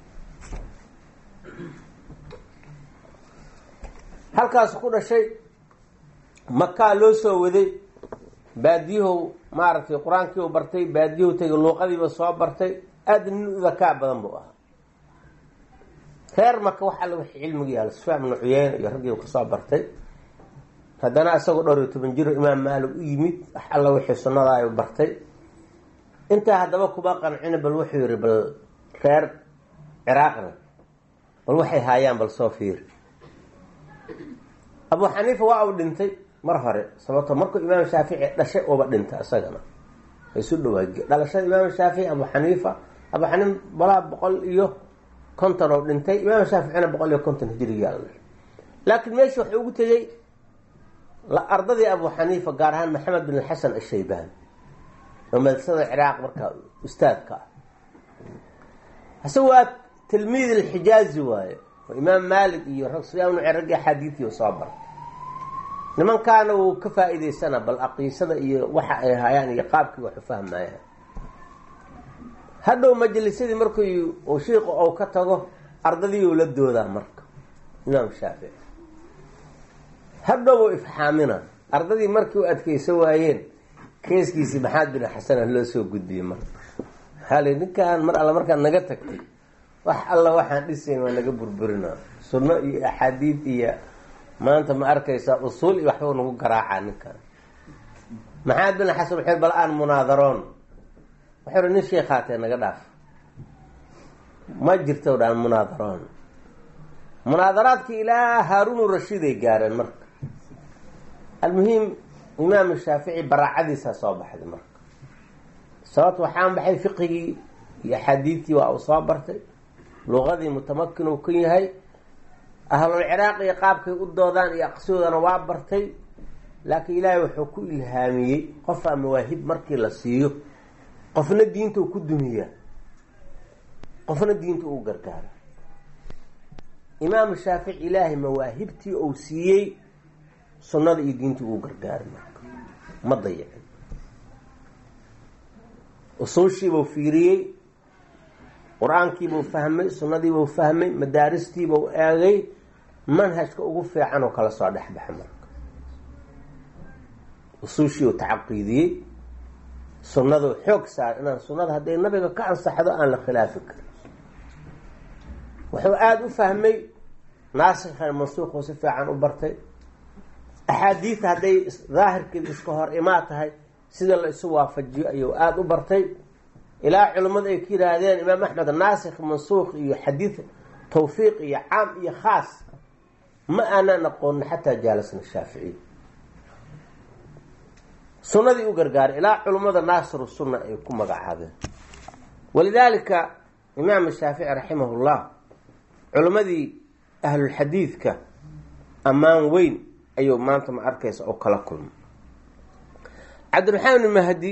halkaasu ku dhashay makaa loo soo waday baadiyahow maaragtay qur-aankii u bartay baadiyahu tegay luuqadiiba soo bartay aada nin u dakaa badan buu ahaa reer maka wax alla wixii cilmiga yaala sufyaan ibnu cuyeyne iyo raggii kasoo bartay haddana isagoo dhowr iyo toban jiro imaam maalig u yimid wax alla wixii sunnadaa ay bartay intaa haddaba kuma qancina bal wuxuu yihi bal reer ciraaqna bal waxay haayaan bal soo fiiri abu xaniifa waa uu dhintay mar hore sababto markuu imaam shaafici dhashay uba dhintay isagana isu dhawaagi dhalashada imaam shaafici abu xaniifa abu xaniif balaa boqol iyo konton oo dhintay imaam shaaficina boqol iyo konton hijrigiyaa la dhashay laakiin meesha wuxuu ugu tegey ardadii abu xaniifa gaar ahaan maxamed bin xasan ashaybaan oo madrasada ciraaq markaa ustaadka ah hase waa tilmiid alxijaazi waaye oo imaam maalik iyo rag sufyaan ibnu raggii axaadiidii soo baray nimankaana wuu ka faa-iideysana bal aqiisada iyo waxa ay hayaan iyo qaabkii waxu fahmaya hadhow majlisadii markii uu shiiqu ou ka tago ardadii uu la doodaa marka imaam shaafici hadhow ifxaamina ardadii markii u adkaysa waayeen keeskiisii maxamed bin xasana loo soo gudbiyey marka hali ninkaan mar alla markaan naga tagtay wax alla waxaan dhisayn waa naga burburinaa sunno iyo axaadiid iyo maanta ma arkaysaa usuul iyo waxbuu nagu garaacaa ninkaan maxamed bin xasan wuxuu bal aan munaadaroon wuxuu hi nin sheekhaatee naga dhaaf ma jirto dhaan munaadaroon munaadaraadkii ilaa haaruunu rashiiday gaareen marka almuhim imaam shaafici baraacadiisaa soo baxday marka sababto waxaan baxay fiqigii iyo axaadiidtii waa uu soo bartay luqadii mutamakin uu ka yahay ahlulciraaq iyo qaabkay u doodaan iyo aqsidoodana waa bartay laakiin ilaahay wuxuu ku ilhaamiyey qofaa mawaahib markii la siiyo qofna diinta uu ku dumiyaa qofna diinta uu gargaaro imaamu shaafici ilaahay mawaahibtii uu siiyey sunnada iyo diintii uu gargaaray marka ma dayicin usuushiibuu fiiriyey qur-aankiibuu fahmay sunnadiibuu fahmay madaaristiibuu eegay manhajka ugu fiican oo kala soo dhexbaxa marka usuushiiu tacaqiidiyey sunnadu xoog saar inaan sunnada hadday nabiga ka ansaxdo aan la khilaafi karin wuxuu aada u fahmay naasikhan mansuuquu si fiican u bartay axaadiidta hadday daahirkeeda iska hor imaa tahay sida la isu waafajiyo ayuu aada u bartay ilaa culimmadu ay ka yihaahdeen imaam axmed naasikh mansuuq iyo xadiid tawfiiq iyo caam iyo khaas ma aanaan aqoonin xataa jaalasna shaaficiy sunnadii u gargaaray ilaa culimmada naasiru sunna ay ku magacaabeen walidaalika imaam shaafici raximahullah culimmadii ahlulxadiidka ammaan weyn ayuu maanta ma arkaysa oo kala kulmay cabdiraxmaan ibn mahdi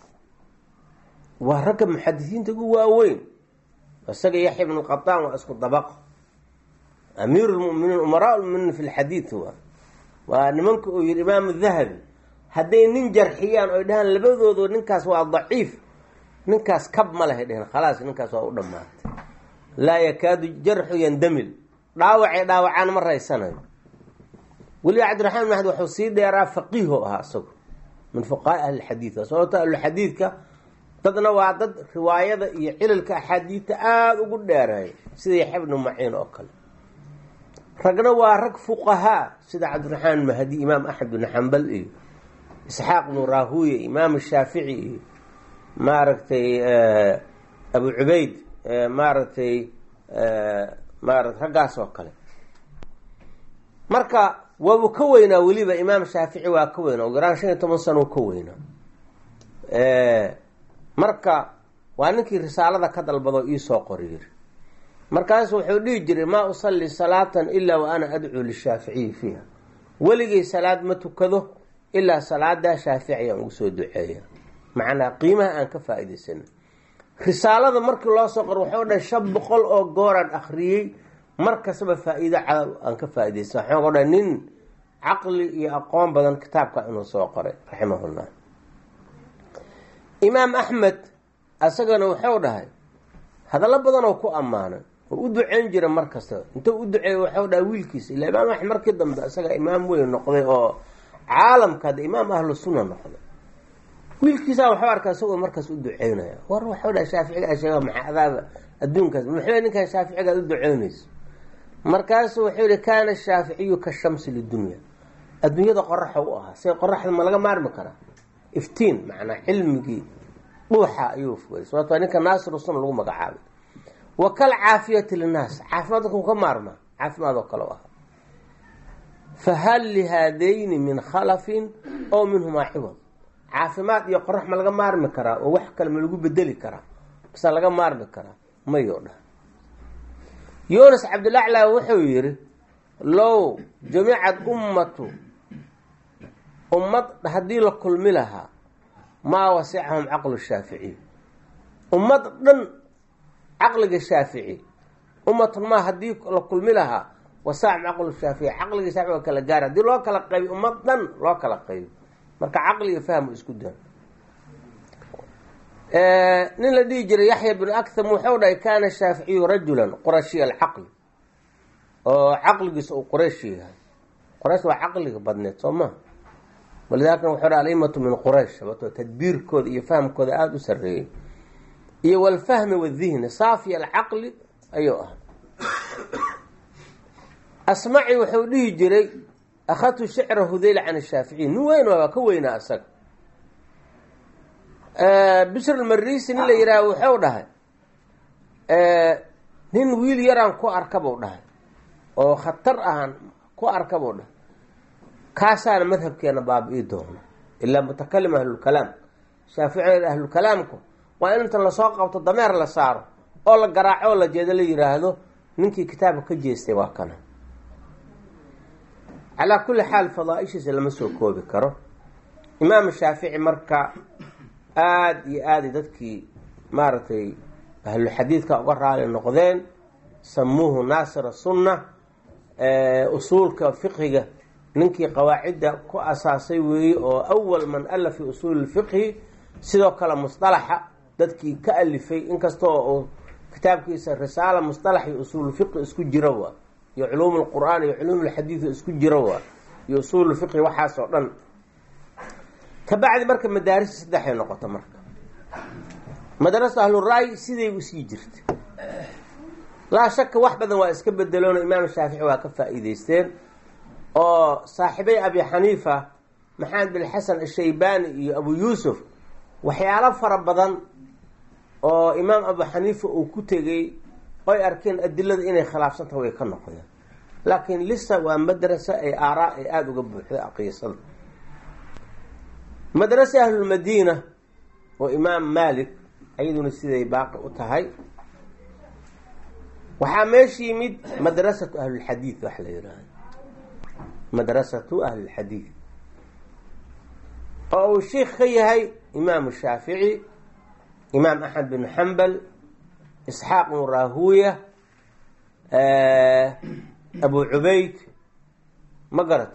waa ragga muxadisiinta ugu waaweyn isaga yaxya ibn qataan waa isku dabaqo amiiru lmuminiin umaraa lmuminiin fi lxadiid waa waa nimanka uu yihi imaam dahabi hadday nin jarxiyaan oy dhahaan labadoodu ninkaas waa daciif ninkaas kab ma lehay dheheen khalaas ninkaas waa u dhammaatay laa yakaadu jarxu yandamil dhaawacay dhaawacaan ma raysanayo weliba cabdiraxmaan mahdi wuxuu sii dheeraa faqiiho ahaa isagu min fuqahaa ahlilxadiid sababto ahlulxadiidka dadna waa dad riwaayada iyo cilalka axaadiidta aada ugu dheereeya sida yaxya bnu maciin oo kale ragna waa rag fuqahaa sida cabdiraxmaan mahdi imaam axmed bn xambal iyo isxaaq bnu raahuya imaam shaafici iyo maaragtay abu cubayd maaragtay maarata raggaas oo kale marka waabuu ka weynaa weliba imaam shaafici waa ka weynaa ugu yaraan shan iyo toban sano ka weynaa marka waa ninkii risaalada ka dalbado iisoo qori yiri markaasu wuxuu dhihi jiray maa usalli salaatan ilaa wa ana adcuu lishaaficiyi fiiha weligay salaad ma tukado ilaa salaadaa shaafici aan ugu soo duceeya macnaa qiimaha aan ka faa-idaysana risaalada markii loo soo qoro waxau dhan shan boqol oo gooraan akriyey mar kastaba faa-iido cadaab aan ka faa-idaysan waxaan o dhan nin caqli iyo aqoon badan kitaabka inuu soo qoray raximahullah imaam axmed isagana wuxuu dhahay hadallo badan oo ku ammaanay oo u duceyn jira mar kasta intuu u duceeyey waxau dhahay wiilkiisa ila imaam axmed markii dambe isaga imaam weyn noqday oo caalamka hadda imaam ahlu sunna noqday wiilkiisaa waxuu arkaa isagoo markaas u duceynaya war waxau dhaha shaaficiga sheega maxaa adaaba adduunkaas muxuu ninkan shaaficigaad u duceynayso markaasuu wuxuu yihi kaana shaaficiyu ka shamsi lidunya adduunyada qoraxa u ahaa se qoraxda ma laga maarmi karaa iftiin macnaa cilmigii dhuuxa ayuu fogay sababto ninka naasiru sunna lagu magacaabay wa kal caafiyati linnaas caafimaad dadku ka maarmaa caafimaad oo kale u ahaa fa hal lihaadayni min khalafin oo minhumaa ciwad caafimaad iyo qorax ma laga maarmi karaa oo wax kale ma lagu bedeli karaa base laga maarmi karaa mayoo dhah yunas cabdilaclaa wuxuu yihi low jamicad ummatu ummad haddii la kulmi lahaa maa wasicahum caqlu shaaficiy ummad dhan caqliga shaafici ummatun maa haddii la kulmi lahaa wasacahum caqlu shaafici caqliga shaafici waa kala gaara haddii loo kala qaybi ummad dhan loo kala qaybi marka caqliga fahmu isku daa nin la dhihi jiray yaxya bnu aktham wuxuu dhahay kaana shaaficiyu rajulan qurashiya alcaqli oo caqligiisa uu qurayshi yahay quraysh waa caqliga badneed soo ma walidaalika wuxuu ha alimatu min quraysh sabato tadbiirkooda iyo fahamkooda aada u sareeyey iyo walfahmi wadihni saafiya alcaqli ayuu ah asmaci wuxuu dhihi jiray akhadtu shicra hudayl can shaaficiy nin weyn waa ka weynaa isaga bishr almarisi nin la yihaaha wuxuu dhahay nin wiil yaraan ku arka buu dhahay oo khatar ahaan ku arka buu dhahay kaasaana madhabkeena baabi-i doono ilaa mutakalim ahlulkalaam shaaficiyada ahlulkalaamku waa in inta lasoo qabto dameer la saaro oo la garaaco oo la jeedo la yiraahdo ninkii kitaabka ka jeestay waa kana calaa kulli xaal fadaa-ishiisa lama soo koobi karo imaam shaafici marka aada iyo aaday dadkii maaragtay ahluxadiidka uga raali noqdeen samuuhu naasira sunna usuulka fiqhiga ninkii qawaacidda ku asaasay weeye oo awal man alla fi usuuli lfiqhi sidoo kale musطalaxa dadkii ka alifay inkastoo uu kitaabkiisa risaala musطalax iyo usuulfiqhi isku jira waa iyo culuum lqur'aan iyo culuum lxadiid isku jira waa iyo usuulfiqhi waxaas oo dhan kabacdi marka madaarista saddexay noqoto marka madrasa ahluraay siday usii jirta laa shaka wax badan waa iska bedeloona imaam shaafici waa ka faa-iideysteen oo saaxiibay abi xaniifa maxamed bin xasan ashaybani iyo abu yuusuf waxyaalo fara badan oo imaam abu xaniifa uu ku tegey oy arkeen adilada inay khilaafsanta way ka noqdeen laakiin lisa waa madrasa ay aaraa ay aada uga buuxday aqiisada madrasa ahlulmadiina oo imaam malik ayaduna siday baaqi u tahay waxaa meesha yimid madrasatu ahlulxadiid waxa la yihahda madrasatu ahlilxadiid oo uu sheikh ka yahay imaamu shaafici imaam axmed bin xambal isxaaq bnu rahuya abu cubayd ma garat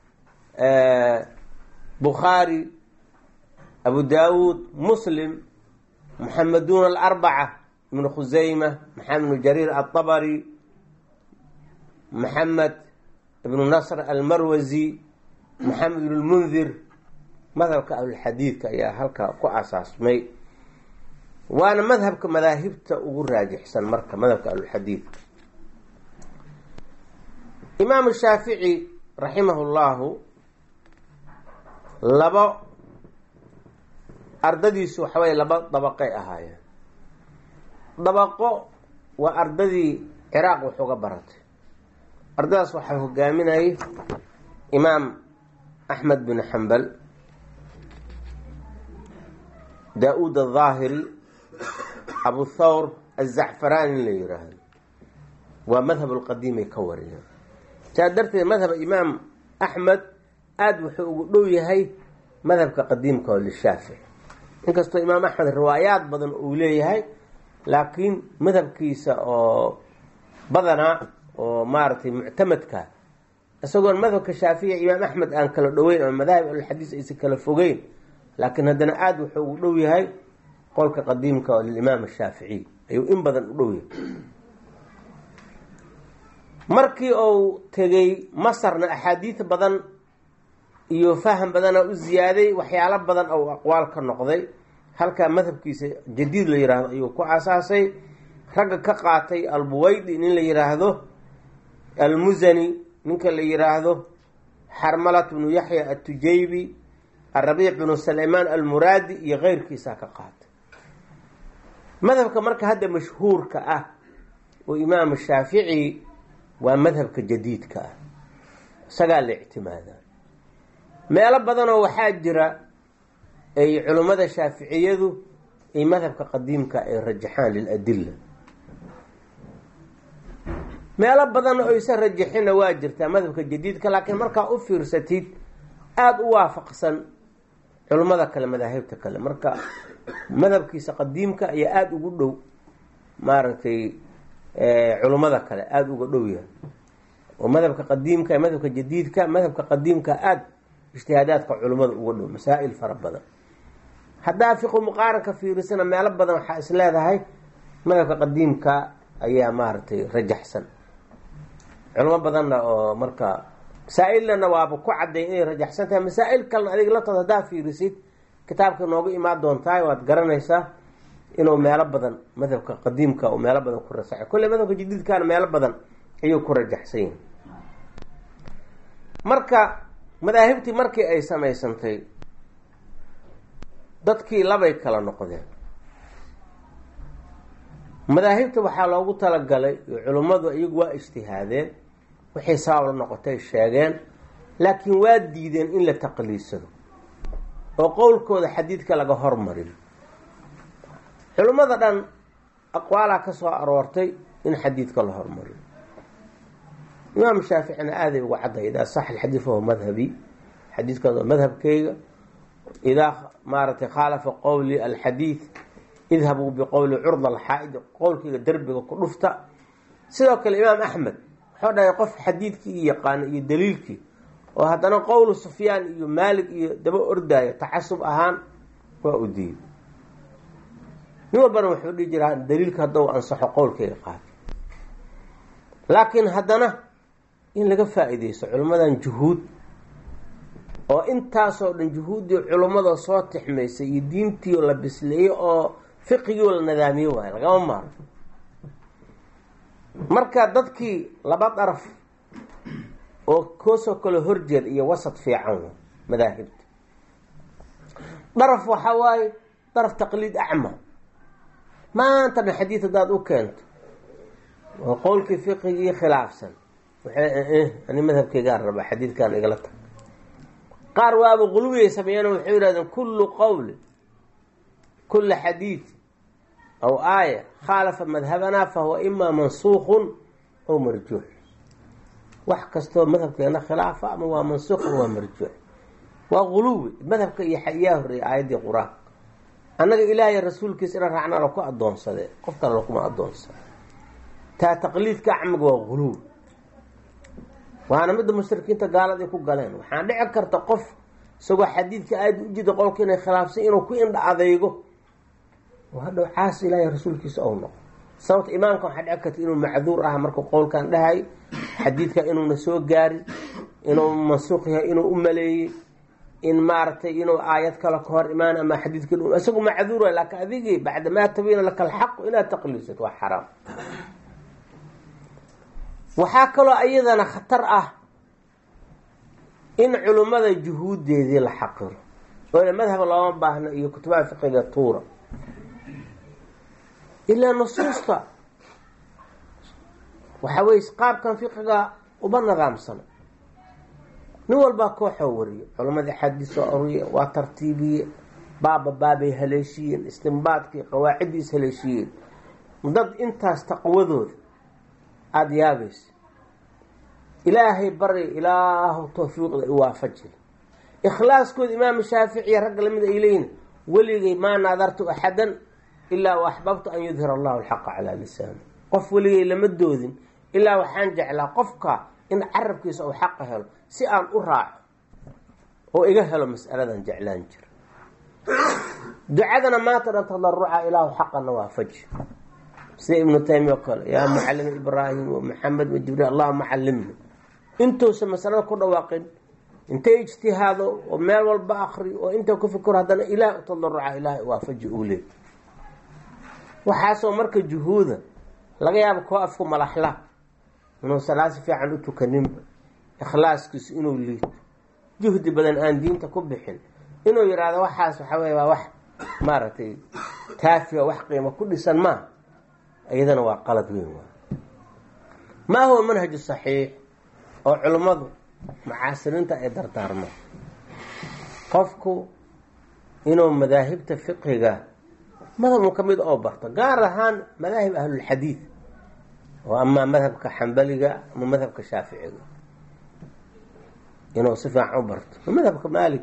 bukhaari abu daawuud muslim muxamedun alarbaca ibnu khusayma maxamed ibnu jariir alطabari maxamed ibnu nasr almarwasi maxamed ibn lmundir madhabka ahlulxadiidka ayaa halkaa ku asaasmay waana madhabka madaahibta ugu raajixsan marka madhabka ahlulxadiidka imaamu shaafici raximahu llahu labo ardadiisu waxaway laba dabaqay ahaayeen dabaqo waa ardadii ciraaq wax uga baratay ardadaas waxaa hogaaminayay imaam axmed bin xambal daa-uud aldaahiri abu thawr azacfarani la yiraahdo waa madhab lqadiimay ka wariyeen saa darteed madhab imaam axmed aada wuxuu ugu dhow yahay madhabka qadiimka oo lishaafici inkastoo imaam axmed riwaayaad badan uu leeyahay laakiin madhabkiisa oo badanaa oo maaragtay muctamadka isagoon madhabka shaafici imaam axmed aan kala dhoweyn ama madaahib alxadiis aysan kala fogeyn laakiin haddana aada wuxuu ugu dhow yahay qolka qadiimka oo lilimaam ashaaficiy ayuu in badan u dhow yahay markii uu tegey masarna axaadiid badan iyo faham badana u ziyaaday waxyaalo badan ou aqwaal ka noqday halkaa madhabkiisa jadiid la yiraahdo ayuu ku asaasay ragga ka qaatay albuweydi nin la yiraahdo almusani ninka la yiraahdo xarmalat bnu yaxya atujaybi arabiic bnu salaymaan almuraadi iyo keyrkiisaa ka qaatay madhabka marka hadda mashhuurka ah oo imaamu shaafici waa madhabka jadiidka ah isagaa la ictimaadaa meelo badanoo waxaa jira ay culimmada shaaficiyadu ay madhabka qadiimka ay rajaxaan liladilla meelo badan oo aysan rajaxina waa jirtaa madhabka jadiidka laakiin markaa u fiirsatid aada u waafaqsan culimmada kale madaahibta kale marka madhabkiisa qadiimka ayaa aada ugu dhow maaragtay culimmada kale aada uga dhow yahay oo madhabka qadiimka iyo madhabka jadiidka madhabka qadiimka aada ijtihaadaadka culimmada uga dhow masaa-il fara badan haddaa fiqu muqaaranka fiirisana meelo badan waxaa is leedahay madhabka qadiimka ayaa maaragtay rajaxsan culimo badanna oo marka masaa-illana waaba ku cadday inay rajaxsan tahay masaa-il kalena adiga laftood haddaa fiirisid kitaabka noogu imaan doontahay waad garanaysaa inuu meelo badan madhabka qadiimka uu meelo badan ku rasaxay kolle madhabka jadiidkana meelo badan ayuu ku rajaxsan yahay marka madaahibtii markii ay samaysantay dadkii labay kala noqdeen madaahibta waxaa loogu talagalay culimmadu iyagu waa ijtihaadeen waxay sabab la noqotay sheegeen laakiin waa diideen in la taqliidsado oo qowlkooda xadiidka laga hormariyo culimmada dhan aqwaalaa ka soo aroortay in xadiidka la hormariyo imaam shaaficina aaday uga cadday idaa sax alxadiid fahuwa madhabi xadiidkaas waa madhabkeyga idaa maaratay khaalafa qowli alxadiid idhabuu biqowli curda alxaa-id qowlkeyga derbiga ku dhufta sidoo kale imaam axmed wuxuu dhahay qof xadiidkii yaqaana iyo daliilkii oo haddana qowlu sufyaan iyo maalig iyo daba ordaayo tacasub ahaan waa u diiday nin walbana wuxuu dhihi jiraa daliilka haddau ansaxo qowlkeyga qaata laakiin haddana in laga faa-ideysto culimmadan juhuud oo intaasoo dhan juhuuddii culimmada soo tixmaysay iyo diintiio la bisleeyey oo fiqigiio la nadaamiyo waayo lagama maaro marka dadkii laba daraf oo koosoo kale horjeed iyo wasad fiican wa madaahibta daraf waxaa waaye daraf taqliid acma maanta dhan xadiid haddaad u keento oo qowlkii fiqigii khilaafsan waxay ani madhabkeygaan rabaa xadiidkan igala tag qaar waaba qulwiyay sameeyeen waxay yihahdeen kullu qowli kula xadiid aw aaya khaalafa madhabanaa fahuwa imaa mansuuqun aw marjuux wax kastoo madhabkeena khilaafa ama waa mansuuq ama waa marjuux waa quluwi madhabka iyo yaa horreeyay aayaddii qur-aanka annaga ilaahay rasuulkiisa ina raacnaa laku adoonsade qof kale lakuma adoonsada taa taqliidka acmiga waa quluwi waana midda mushrikiinta gaalada ay ku galeen waxaan dhici karta qof isagoo xadiidka aada u jida qolka inay khilaafsan inuu ku indha adeygo oo hadhow caas ilaahay rasuulkiisa ou noqo sababta imaamka waxaa dhici karta inuu macduur ah markuu qowlkan dhahay xadiidka inuuna soo gaarin inuu mansuuq yahay inuu u maleeyey in maaragtay inuu aayad kale ka hor imaan ama xadiidka isagu macduur waay laakiin adigii bacda maa tabiina laka alxaqu inaad taqliisad waa xaraam waxaa kaloo iyadana khatar ah in culimmada juhuuddeedii la xaqiro oo madhab looma baahno iyo kutubaha fiqiga tuura ilaa nusuusta waxa weye qaabkan fiqiga uba nidaamsana nin walbaa kooxoo wariyo culamadii xadiis soo oriye waa tartiibiye baaba baabay haleeshiyeen istimbaadkii qawaaciddii is haleeshiyeen dad intaas taqwadooda aada yaabaysa ilaahay bari ilaahu tawfiiqda i waafajil ikhlaaskooda imaamu shaaficiya ragga lamid ay leeyihin weligay maa naadartu axadan ilaa axbabtu an yudhir allahu alxaqa calaa lisaani qof weligay lama doodin ilaa waxaan jeclaa qofka in carabkiisa uu xaqa helo si aan u raaco oo iga helo mas'aladan jeclaan jira ducadana maanta dhan tadaruca ilaahu xaqana waafaji sida ibnu taymiya o kale yaa mucallim ibraahim wa maxamed wa jibriil allahuma callimna intuusa masalada ku dhawaaqin intay ijtihaado oo meel walba akri oo inta ku fikiro haddana ilaah u tadaruca ilaahay waafaji uu leey waxaasoo marka juhuuda laga yaabo koo afku malaxla inuu salaad si fiican u tukaninba ikhlaaskiisu inuu liito juhdi badan aan diinta ku bixin inuu yidhaahdo waxaas waxa weye waa wax maaragtay taafiya wax qiimo ku dhisan maa iyadana waa qalad weyn waa maa huwa manhaju saxiix oo culimmadu mucaasiriinta ay dardaarmaan qofku inuu madaahibta fiqiga madhabun ka mid oo barto gaar ahaan madaahib ahlulxadiid oo amaa madhabka xambaliga ama madhabka shaaficiga inuu si fiican u barto madhabka maalig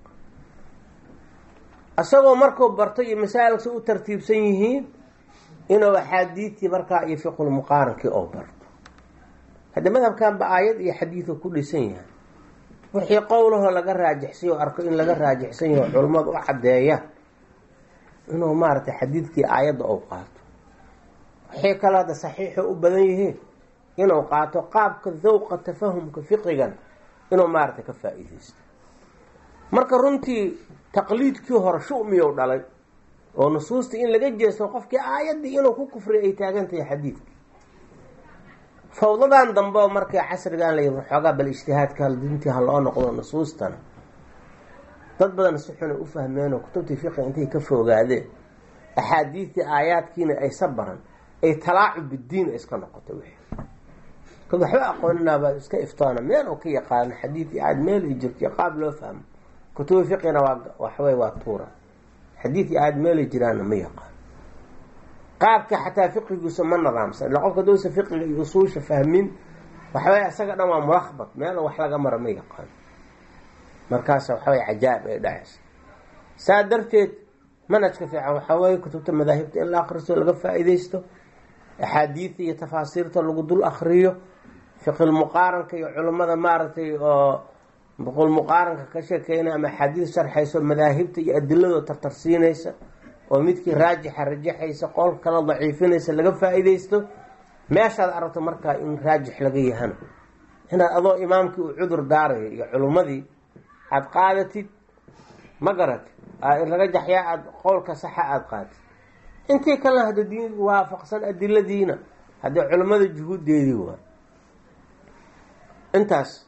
isagoo markuu barto iyo masaa'ilkasi u tartiibsan yihiin inuu axaadiidtii markaa iyo fiqulmuqaarankii oo barto hadda madhabkanba aayad iyo xadiidu ku dhisan yahay wixii qowlahoo laga raajixsay oo arko in laga raajixsan yaho culummadu u caddeeya inuu maaragtay xadiidkii aayadda ou qaato waxay kale hadda saxiixo u badan yihiin inuu qaato qaabka dawqa tafahumka fiqigan inuu maaragtay ka faa-iideysto marka runtii taqliidkii hore shumiyou dhalay oo nusuustii in laga jeesto qofkii aayaddii inuu ku kufriya ay taagan tahay xadiidkii fawdadan dambe oo markii casrigan la yiri xoogaa bal ijtihaadka dintii ha loo noqdo nusuustana dad badan si xuna u fahmeen oo kutubtii fiqi intay ka fogaadeen axaadiistii aayaadkiina aysa baran ay talaacub bidiin iska noqotay wixii kad waxba aqooninaaba iska iftoona meel oo ka yaqaano xadiid iyo aad meel ay jirto qaab loo fahmo kutubi fiqina waa waxwey waa tuura xadiid iyo aad meelay jiraanna ma yaqaan qaabka xataa fiqigiisa ma nadaamsan illa qofka dowsa fiqiga iyo usuusha fahmin waxawey isaga dhan waa mulakbat meel wax laga mara ma yaqaan markaas waxawey cajaa'ib ay dhacaysa saa darteed manhajka fiican waxaa weye kutubta madaahibta in la akristo laga faa-ideysto axaadiida iyo tafaasiirta lagu dul akriyo fiqilmuqaaranka iyo culimmada maaragtay oo fiqilmuqaaranka ka sheekeynaya ama axaadiid sharxayso madaahibta iyo adilado tartarsiinaysa oo midkii raajixa rajaxaysa qol kala daciifinaysa laga faa-ideysto meeshaad aragto markaa in raajix laga yahana inaad adoo imaamkii uu cudur daarayo iyo culimmadii aada qaadatid ma garat laga jaxyaa aada qowlka saxa aada qaatid intii kalena hadda diin waafaqsan adiladiina haddii culimmada juhuuddeedii waa intaas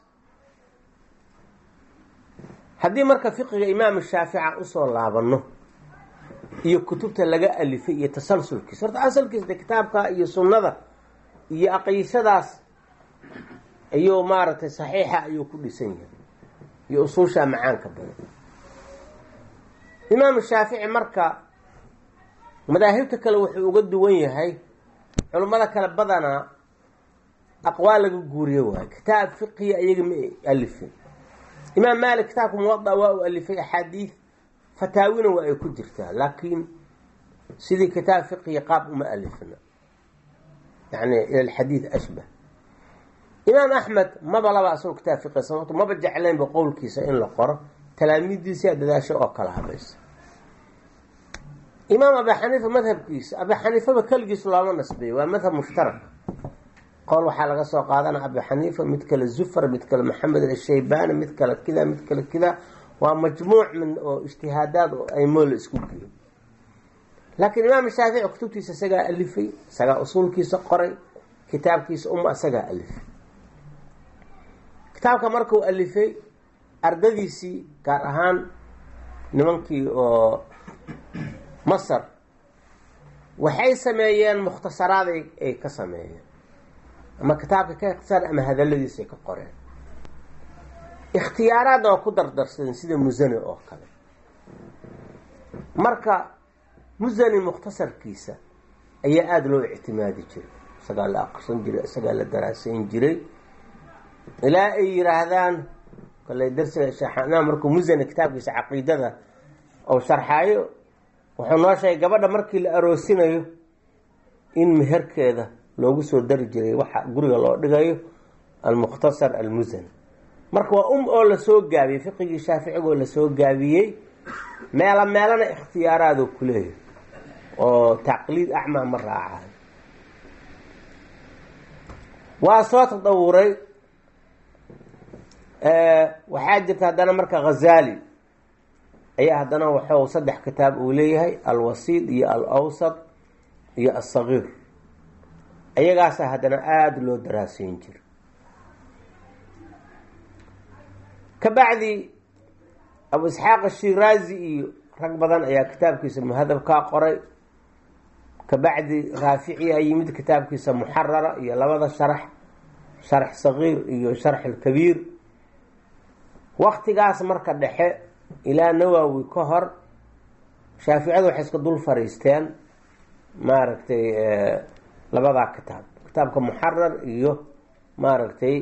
haddii marka fiqiga imaam shaafica usoo laabano iyo kutubta laga alifay iyo tasalsulkiisa horta asalkiisa de kitaabka iyo sunnada iyo aqiisadaas ayuu maaragtay saxiixa ayuu ku dhisan yahay iyo usuusha macaanka badan imaam shaafici marka madaahibta kale wuxuu uga duwan yahay culimmada kale badanaa aqwaal laga guuriyo waayo kitaab fiqiya iyaga ma alifin imaam maalik kitaabka muwada waa uu alifay axaadiid fataawina waa ay ku jirtaa laakiin sidii kitaab fiqiya qaab uma alifna yani ila alxadiid ashbah imaam axmed maba laba asagoo kitaab fiqiya sababto maba jeclaynba qowlkiisa in la qoro talaamiiddiisa dadaasho oo kala habaysa imaam abi xaniifa madhabkiisa abi xaniifaba keligiis looma nasbeeyo waa madhab mushtarak qowl waxaa laga soo qaadana abi xaniifa mid kale zufar mid kale maxamed ashaybaani mid kale kida mid kale kida waa majmuuc min oo ijtihaadaad oo aymoo la isku geeyo laakiin imaam shaafici kutubtiisa isagaa alifay isagaa usuulkiisa qoray kitaabkiisa uma isagaa alifay kitaabka markuu alifay ardadiisii gaar ahaan nimankii oo masar waxay sameeyeen mukhtasaraad ay ka sameeyeen ama kitaabka ka ikhtisaar ama hadaladiisa ay ka qoreen ikhtiyaaraadna waa ku dardarsadeen sida musani oo kale marka musani mukhtasarkiisa ayaa aada loo ictimaadi jiray isagaa la aqrisan jiray isagaa la daraasayn jiray ilaa ay yiraahdaan kale darsiga sheekhanaa markuu musani kitaabkiisa caqiidada ou sharxaayo wuxuu noo sheegay gabadha markii la aroosinayo in meherkeeda loogu soo dari jiray waxa guriga loo dhigayo almukhtasar almusani marka waa um oo lasoo gaabiyey fiqigii shaaficigoo lasoo gaabiyey meela meelana ikhtiyaaraadoo kuleeyahy oo taqliid acmaa ma raacayo waa soo tadawuray waxaa jirta haddana marka ghazaali ayaa haddana waxuu saddex kitaab uu leeyahay alwasiid iyo alawsad iyo alsagiir ayagaasa haddana aada loo daraaseyn jira kabacdi abu isxaaq ashiraazi iyo rag badan ayaa kitaabkiisa muhadabkaa qoray kabacdi raafici a yimid kitaabkiisa muxarara iyo labada sharax sharax sagiir iyo sharx alkabiir waktigaas marka dhexe ilaa nawowi ka hor shaaficiyadu waxay iska dul fariisteen maaragtay labadaa kitaab kitaabka muxarar iyo maaragtay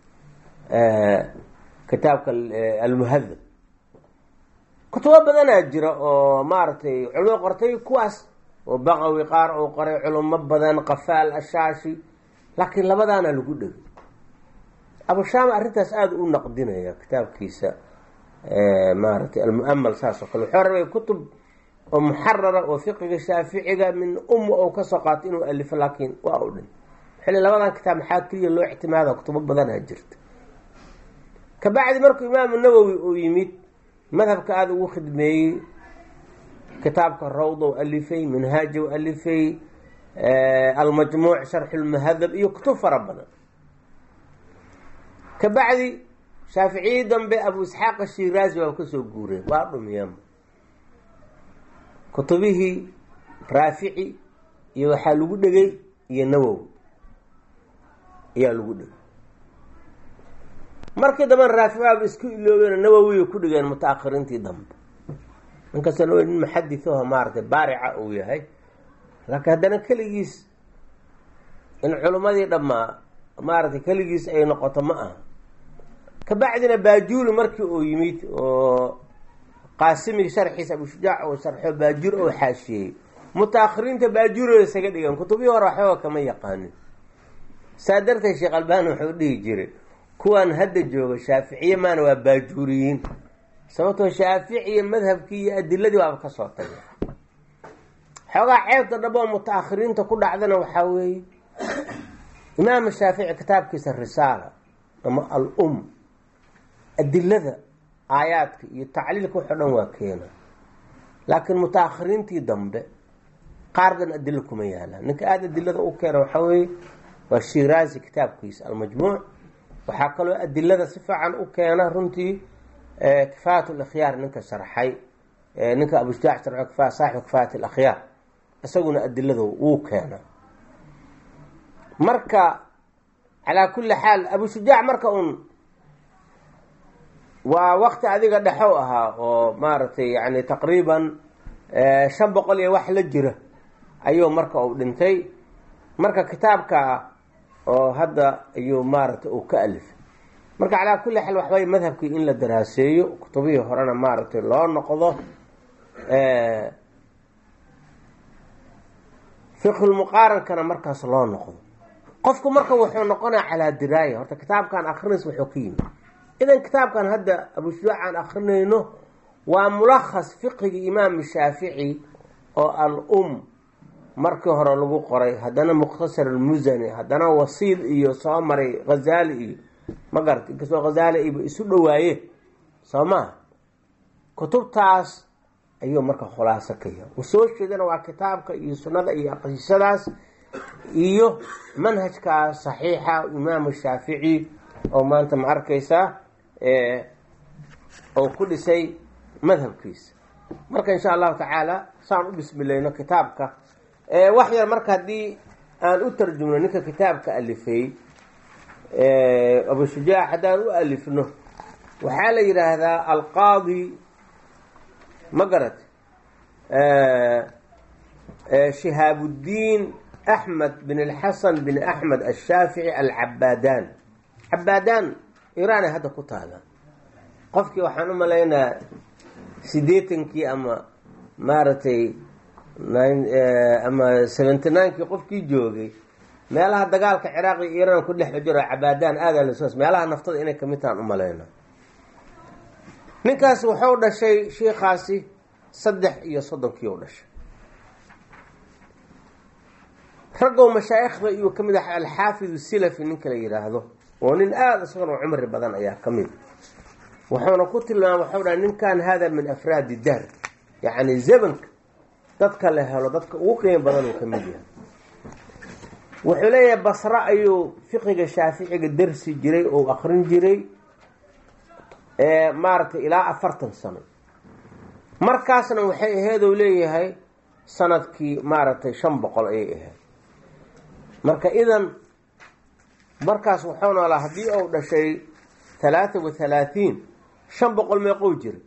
kitaabka almuhadab kutubo badanaa jira oo maaragtay culimo qortay kuwaas oo baqawi qaar uu qoray culimo badan qafaal ashaashi laakiin labadaana lagu dhegay abushaama arrintaas aada u naqdinaya kitaabkiisa maaragtay almuamal saas oo kale wuxuu rabay kutub oo muxarara oo fiqiga shaaficiga min umma ou kasoo qaato inuu alifo laakiin waa u dhin xilli labadan kitaab maxaa keliya loo ictimaada kutubo badanaa jirta kabacdi markuu imaamu nawowi uu yimid madhabka aada ugu khidmeeyey kitaabka rawda u alifay minhaaja u alifay almajmuuc sharxulmuhadab iyo kutub fara badan kabacdi shaaficiyii dambe abu isxaaq ashiraazi waa kasoo guureen waa dhumiyeen kutubihii raafici iyo waxaa lagu dhegay iyo nawowi ayaa lagu dhegay markii dambena raafici waaba isku iloobeen nawowiya ku dhigeen muta-akhiriintii dambe ninkasta nawowi nin muxadithaho maaratay baarica uu yahay laakiin haddana keligiis in culimmadii dhammaa maaragtay keligiis ay noqoto ma aha kabacdina baajuuri markii uu yimid oo qaasimigi sharxiisa abushujaac oo sharxo baajuur oo xaashiyey muta-akhiriinta baajuurooda isaga dhigan kutubihii hore waxbaba kama yaqaanin saa darteed sheekh albani wuxuu dhihi jiray kuwan hadda jooga shaaficiye maana waa baajuuriyiin sababtoo shaaficiya madhabkii iyo adiladii waaba kasoo tagay xoogaa ceebta dhabo muta-akhiriinta ku dhacdana waxaa weeye imaam shaafici kitaabkiisa risaala ama al um adilada aayaadka iyo tacliilka waxo dhan waa keena laakiin muta-akhiriintii dambe qaardan adilo kuma yaalaan ninka aada adilada u keena waxaa weeye waa shiraazi kitaabkiisa almajmuuc waxaa kaloo adilada si fiican u keena runtii kifaayat lakhyaar ninka sharxay ninka abushujaac sharxo saaxibu kifaayat alakhyaar isaguna adilada wuu keena marka calaa kulli xaal abushujaac marka un waa wakti adiga dhexow ahaa oo maaragtay yani taqriiban shan boqol iyo wax la jira ayuu marka uu dhintay marka kitaabka oo hadda ayuu maaragtay uu ka alifay marka calaa kulli xaal waxbay madhabkii in la daraaseeyo kutubihii horena maaragtay loo noqdo fiqhulmuqaarankana markaas loo noqdo qofku marka wuxuu noqonaa calaa diraaya horta kitaabkan akrinays wuxuu ka yimi idan kitaabkan hadda abushujaac aan akrinayno waa mulakhas fiqigii imaam shaafici oo al um markii hore lagu qoray haddana mukhtasar almusani haddana wasiil iyo soo maray ghazaali iyo ma garata inkastoo ghazaali iba isu dhawaaye soo maha kutubtaas ayuu marka khulaaso ka yahay usoo jeedana waa kitaabka iyo sunnada iyo aqisadaas iyo manhajkaas saxiixa imaamu shaafici oo maanta ma arkaysaa oo ku dhisay madhabkiisa marka insha allahu tacaala saan u bismilayno kitaabka wax yar marka haddii aan u tarjumno ninka kitaabka alifay abushujaac haddaan u alifno waxaa la yidhaahdaa alqaadi ma garat shihaabudiin axmed bin alxasan bin axmed ashaafici alcabaadaan cabaadaan iraanay hadda ku taala qofkii waxaan u malaynaa siddeetankii ama maaragtay ama seventy ninekii qofkii joogay meelaha dagaalka ciraaq iyo iiraan ku dhex jiro cabaadaan aadaa lasos meelaha naftada inay kamid tahan u malayna ninkaas wuxuu dhashay shiikaasi saddex iyo soddonkii u dhashay raggow mashaayikhda iyuu ka mid ah alxaafid silafi ninka la yidhaahdo oo nin aada isagana cumri badan ayaa ka mid wuxuuna ku tilmaama waxau dhaha ninkan hada min afraadi daar yacni zamanka dadka la helo dadka ugu qiimo badan uu ka mid yahay wuxuu leeyahay basre ayuu fiqiga shaaficiga darsi jiray oo akrin jiray maaragtay ilaa afartan sano markaasna waxay ahayd ou leeyahay sanadkii maaragtay shan boqol ayay ahayd marka idan markaas wuxuu noolaa haddii uu dhashay talaata wa halaatiin shan boqol meeqou jira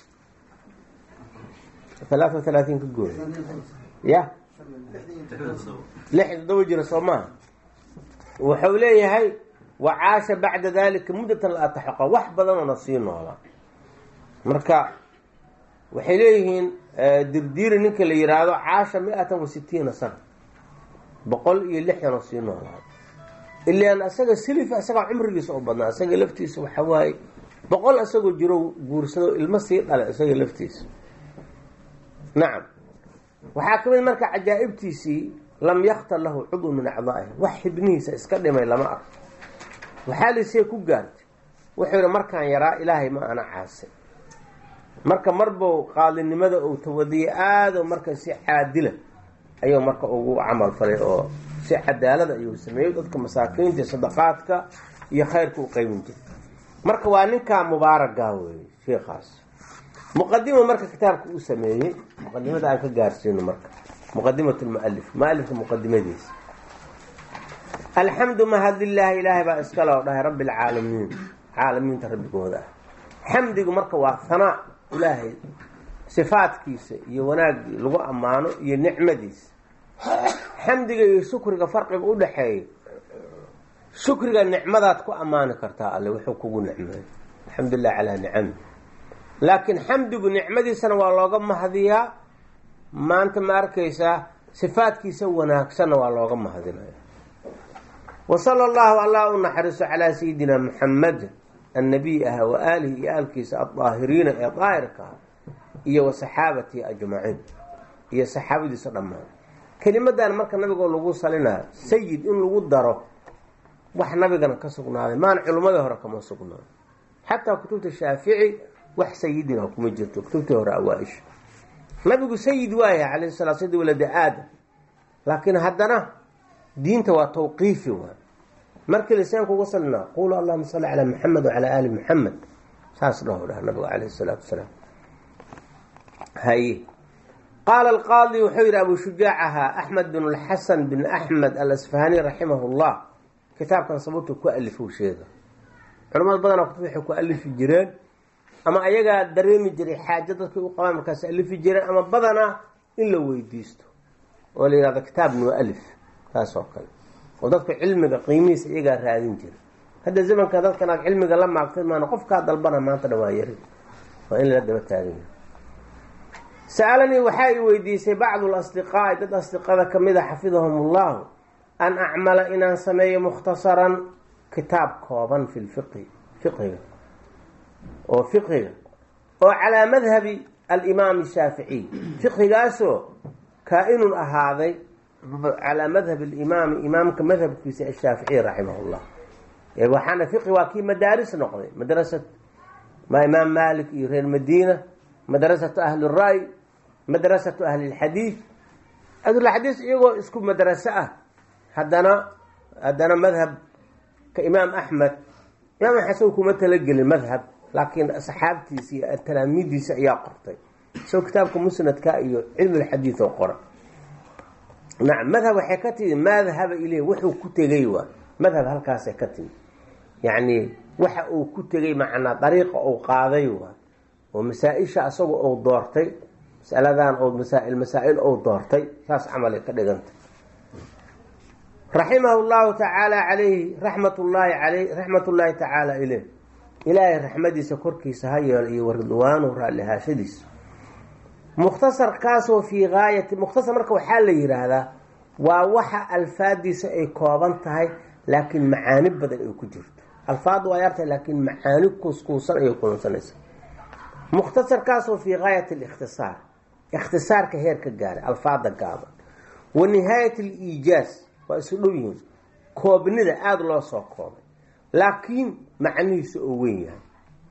talaata wa halaatiin ka gooya ya lix todoba jira soo maaha wuxuu leeyahay wa caasha bacda dalika muddatan la ataxaqa wax badanoo sii noolaa marka waxay leeyihiin dirdiiri ninka la yiraahdo caasha mi-atan wa sitiina sana boqol iyo lixdanoo sii noolaa ilaan isaga silif isagaa cumrigiisa u badnaa isaga laftiisa waxa waaye boqol isagoo jiro guursado ilmo sii dhala isaga laftiisa nacam waxaa ka mid marka cajaa'ibtiisii lam yaktar lahu cudw min acdaa'ihi wax xibnihiisa iska dhimay lama arko waxaa laisee ku gaartay wuxuu yihi markaan yaraa ilaahay ma ana caasay marka marbou qaadinimada uu tawadiyay aado marka si caadila ayuu marka ugu camal falay oo si cadaalada ayuu sameeyey dadka masaakiinta sadaqaadka iyo khayrka u qeybin jiray marka waa ninkaa mubaaragaa weeye sheikaas muqadima marka kitaabka uu sameeyey muqadimada aan ka gaarsiino marka muqadimat lmualif mualifka muqadimadiisa alxamdu mahad lilaahi ilaahay baa iskale oo dhahay rabbi alcaalamiin caalamiinta rabbigooda ah xamdigu marka waa hanaa ilaahay sifaadkiisa iyo wanaagii lagu ammaano iyo nicmadiisa xamdiga iyo shukriga farqiga u dhaxeeya shukriga nicmadaad ku ammaani kartaa alle wuxuu kugu nicmeey alxamdulilah calaa nicami laakiin xamdigu nicmadiisana waa looga mahadiyaa maanta ma arkaysaa sifaadkiisa wanaagsanna waa looga mahadinaya wa sala allahu allah u naxariiso calaa sayidina muxamed annabiy ah wa aalihi iyo aalkiisa aldaahiriina ee daahirka ah iyo wa saxaabatihi ajmaciin iyo saxaabadiisa dhammaan kelimadan marka nabigoo lagu salinayo sayid in lagu daro wax nabigana ka sugnaaday maana culimmadii hore kama sugnaaday xataa kutubta shaafici wax sayidina kuma jirto kutubtii hore awaa-isha nabigu sayid waaya calayhi salaa sayid walada aadam laakiin haddana diinta waa tawqiifi waay markii lisaanku uga salina qulu allahuma salli calaa maxamed wacalaa aali maxamed saas dhaho dhaha nabigu calayhi salaatu wasalaam haye qaala alqaadi wuxuu yidhi abu shujaac ahaa axmed bin lxasan bin axmed alasfahani raximah llah kitaabkan sababtu ku alifou sheega culamada badanaa kutub waxay ku alifi jireen ama ayagaa dareemi jiray xaajo dadkay u qabaan markaas alifi jireen ama badanaa in la weydiisto oo la yihahdo kitaab mualif taas oo kale oo dadka cilmiga qiimihiisa iyagaa raadin jira hadda zamanka dadkan aad cilmiga la maagtay maana qofkaa dalbana maanta dhan waa yari waa in lala daba taaganya sa-alanii waxaa i weydiisay bacdu lasdiqaa'i dad asdiqada kamid a xafidahum ullahu an acmala inaan sameeyo mukhtasaran kitaab kooban fi lfiqhi fiqhiga oo fiqhiga oo calaa madhabi alimaami shaaficiy fiqhigaasoo kaa-inun ahaaday calaa madhab alimaami imaamka madhabkiisa ashaaficiy raximah llah waxaana fiqhi waa kii madaaris noqday madrasat ma imaam malik iyo reer madiina madrasatu ahli ray madrasatu ahli lxadiid ahlulxadiis iyagoo isku madraso ah haddana haddana madhabka imaam axmed imaam xasan kuma talagelin madhab laakiin saxaabtiisa iyo talaamiidiisa ayaa qortay isagoo kitaabka musnadka iyo cilmulxadiid oo qora nacam madhab waxay ka timi madhaba ileh wuxuu ku tegay waa madhab halkaasay ka timi yacni waxa uu ku tegay macnaa dariiqa uu qaaday waa oo masaa-isha asaga uu doortay masaladan oo masaa-il masaa-il uu doortay saas camalay ka dhigantay raximahu llahu tacaala calayhi raxmat llaahi aley raxmat ullaahi tacaala ileyh ilaahay raxmadiisa korkiisa ha yeelo iyo waridwaanuhu raallihaashadiisa mukhtasarkaasoo fii gaayati mukhtasar marka waxaa la yidhaahdaa waa waxa alfaadiisa ay kooban tahay laakiin macaani badan ay ku jirto alfaadu waa yartahay laakiin macaani kuuskuusan ayay kulansanaysa mukhtasarkaasoo fii gaayati alikhtisaar ikhtisaarka heer ka gaaray alfaada gaaban wa nihaayat aliijaaz waa isu dhow yihiin koobnida aada loo soo koobay laakiin macnihiisa oo weyn yahay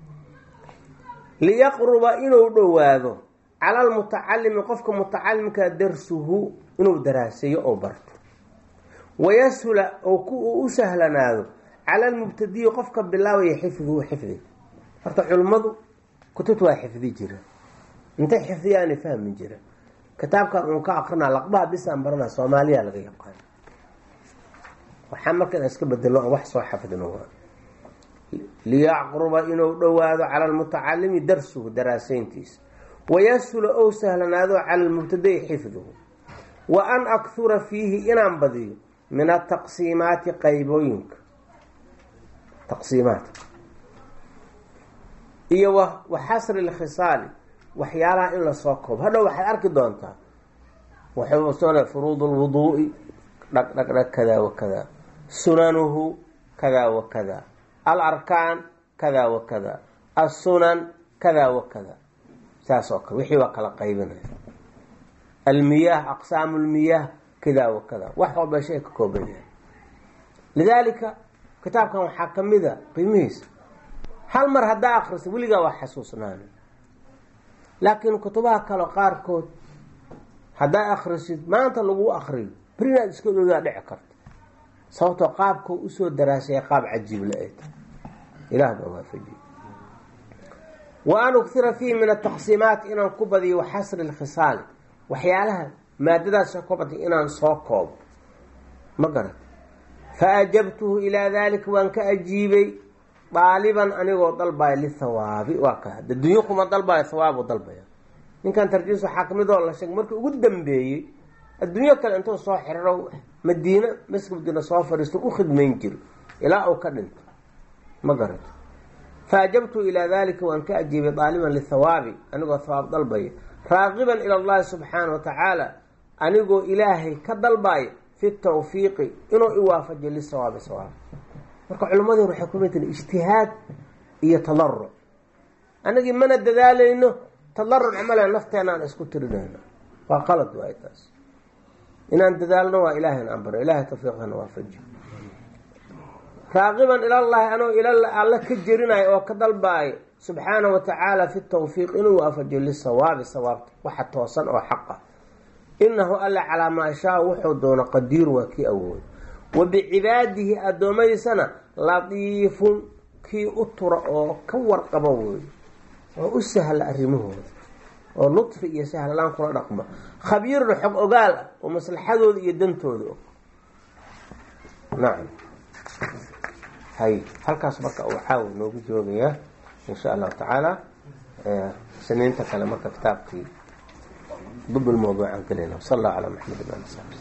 liyaqruba inuu dhowaado cala almutacalimi qofka mutacalimka darsuhu inuu daraaseeyo oo barto wayashula oo u sahlanaado cala almubtadiyi qofka bilaabaya xifduhu xifdi horta culimmadu kutubta waa xifdi jira intay xifdiyaana fahmi jira kitaabkan uun ka akrinaa laqbaha bisaan baranaa soomaaliya laga yaqaan waxaa marka inaan iska bedelo oo wax soo xafidno liyaqruba inuu dhowaado cala almutacalimi darsuhu daraaseyntiisa wayashula ou sahlanaado cala almubtadayi xifduhu wa an akhura fiihi inaan badiyo min ataqsiimaati qaybooyinka taqsiimaadka iyo wa xasri lkhisaali waxyaalaha in lasoo koobo hadhow waxaad arki doontaa waxay furuud lwuduu'i dhag dhag dhag kada wa kada sunanuhu kada wa kada alarkaan kada wa kada assunan kada wa kada saas oo kale wixii waa kala qaybinaya almiyaah aqsaamu lmiyaah kada wa kada wax walba shay ka kooban yahay lidaalika kitaabkan waxaa kamid a qiimihiisa hal mar haddaa akrisa weligaa waa xasuusnaana laakiin kutubaha kale qaarkood haddaa akrisid maanta lagu akriyo berinaad iska ogaa dhici karto sababtoo qaabkoo usoo daraasaya qaab cajiible ay tahay ilaah baa waafajiye wa an uktira fiihi min ataqsiimaat inaan ku badiyo waxasri lkhisaali waxyaalaha maadadaasa ka batay inaan soo koobo ma garat fa ajabtuhu ilaa daalika waan ka ajiibay daaliban anigoo dalbaya lithawaabi waa ka adduunyo kuma dalbayo thawaabu dalbaya ninkan tarjiis waxaa kamidoo la sheeg markii ugu dambeeyey adduunyo kale intuu soo xiriro madiina maska madiina soo fadhiisto u khidmayn jiro ilaa uu ka dhinto ma garato fa ajabtu ilaa dalika waan ka ajiibay daaliban lithawaabi anigoo thawaab dalbaya raaqiban ila allahi subxaana wa tacaala anigoo ilaahay ka dalbayo fi tawfiiqi inuu iwaafajiyo lisawaabi sawaab marka culammadii waxay kumitin ijtihaad iyo tadaruc anagii mana dadaalayno tadaruc camala nafteenaan isku tirinayno waa qalad waay taas inaan dadaalno waa ilaahayna aan baro ilahay tawfiiqana waafajiyo raaqiban ilallahi anoo ila alla ka jerinayo oo ka dalbaayo subxaana wa tacaala fi tawfiiq inuu waafajiyo lisawaabi sawaabta waxa toosan oo xaq ah inahu alla calaa maa shaa wuxuu doono qadiiru waa kii awoodo wa bicibaadihi addoommadiisana latiifun kii u tura oo ka warqabo wey oo u sahla arrimahooda oo lutfi iyo sahlaan kula dhaqmo khabiirun xog ogaal ah oo maslaxadooda iyo dantooda og nacam hay halkaas marka waxaa noogu joogayaa insha allahu tacaala siniinta kale marka kitaabkii dub lmawduuc aan gelayna sal allahu calaa maxamed ali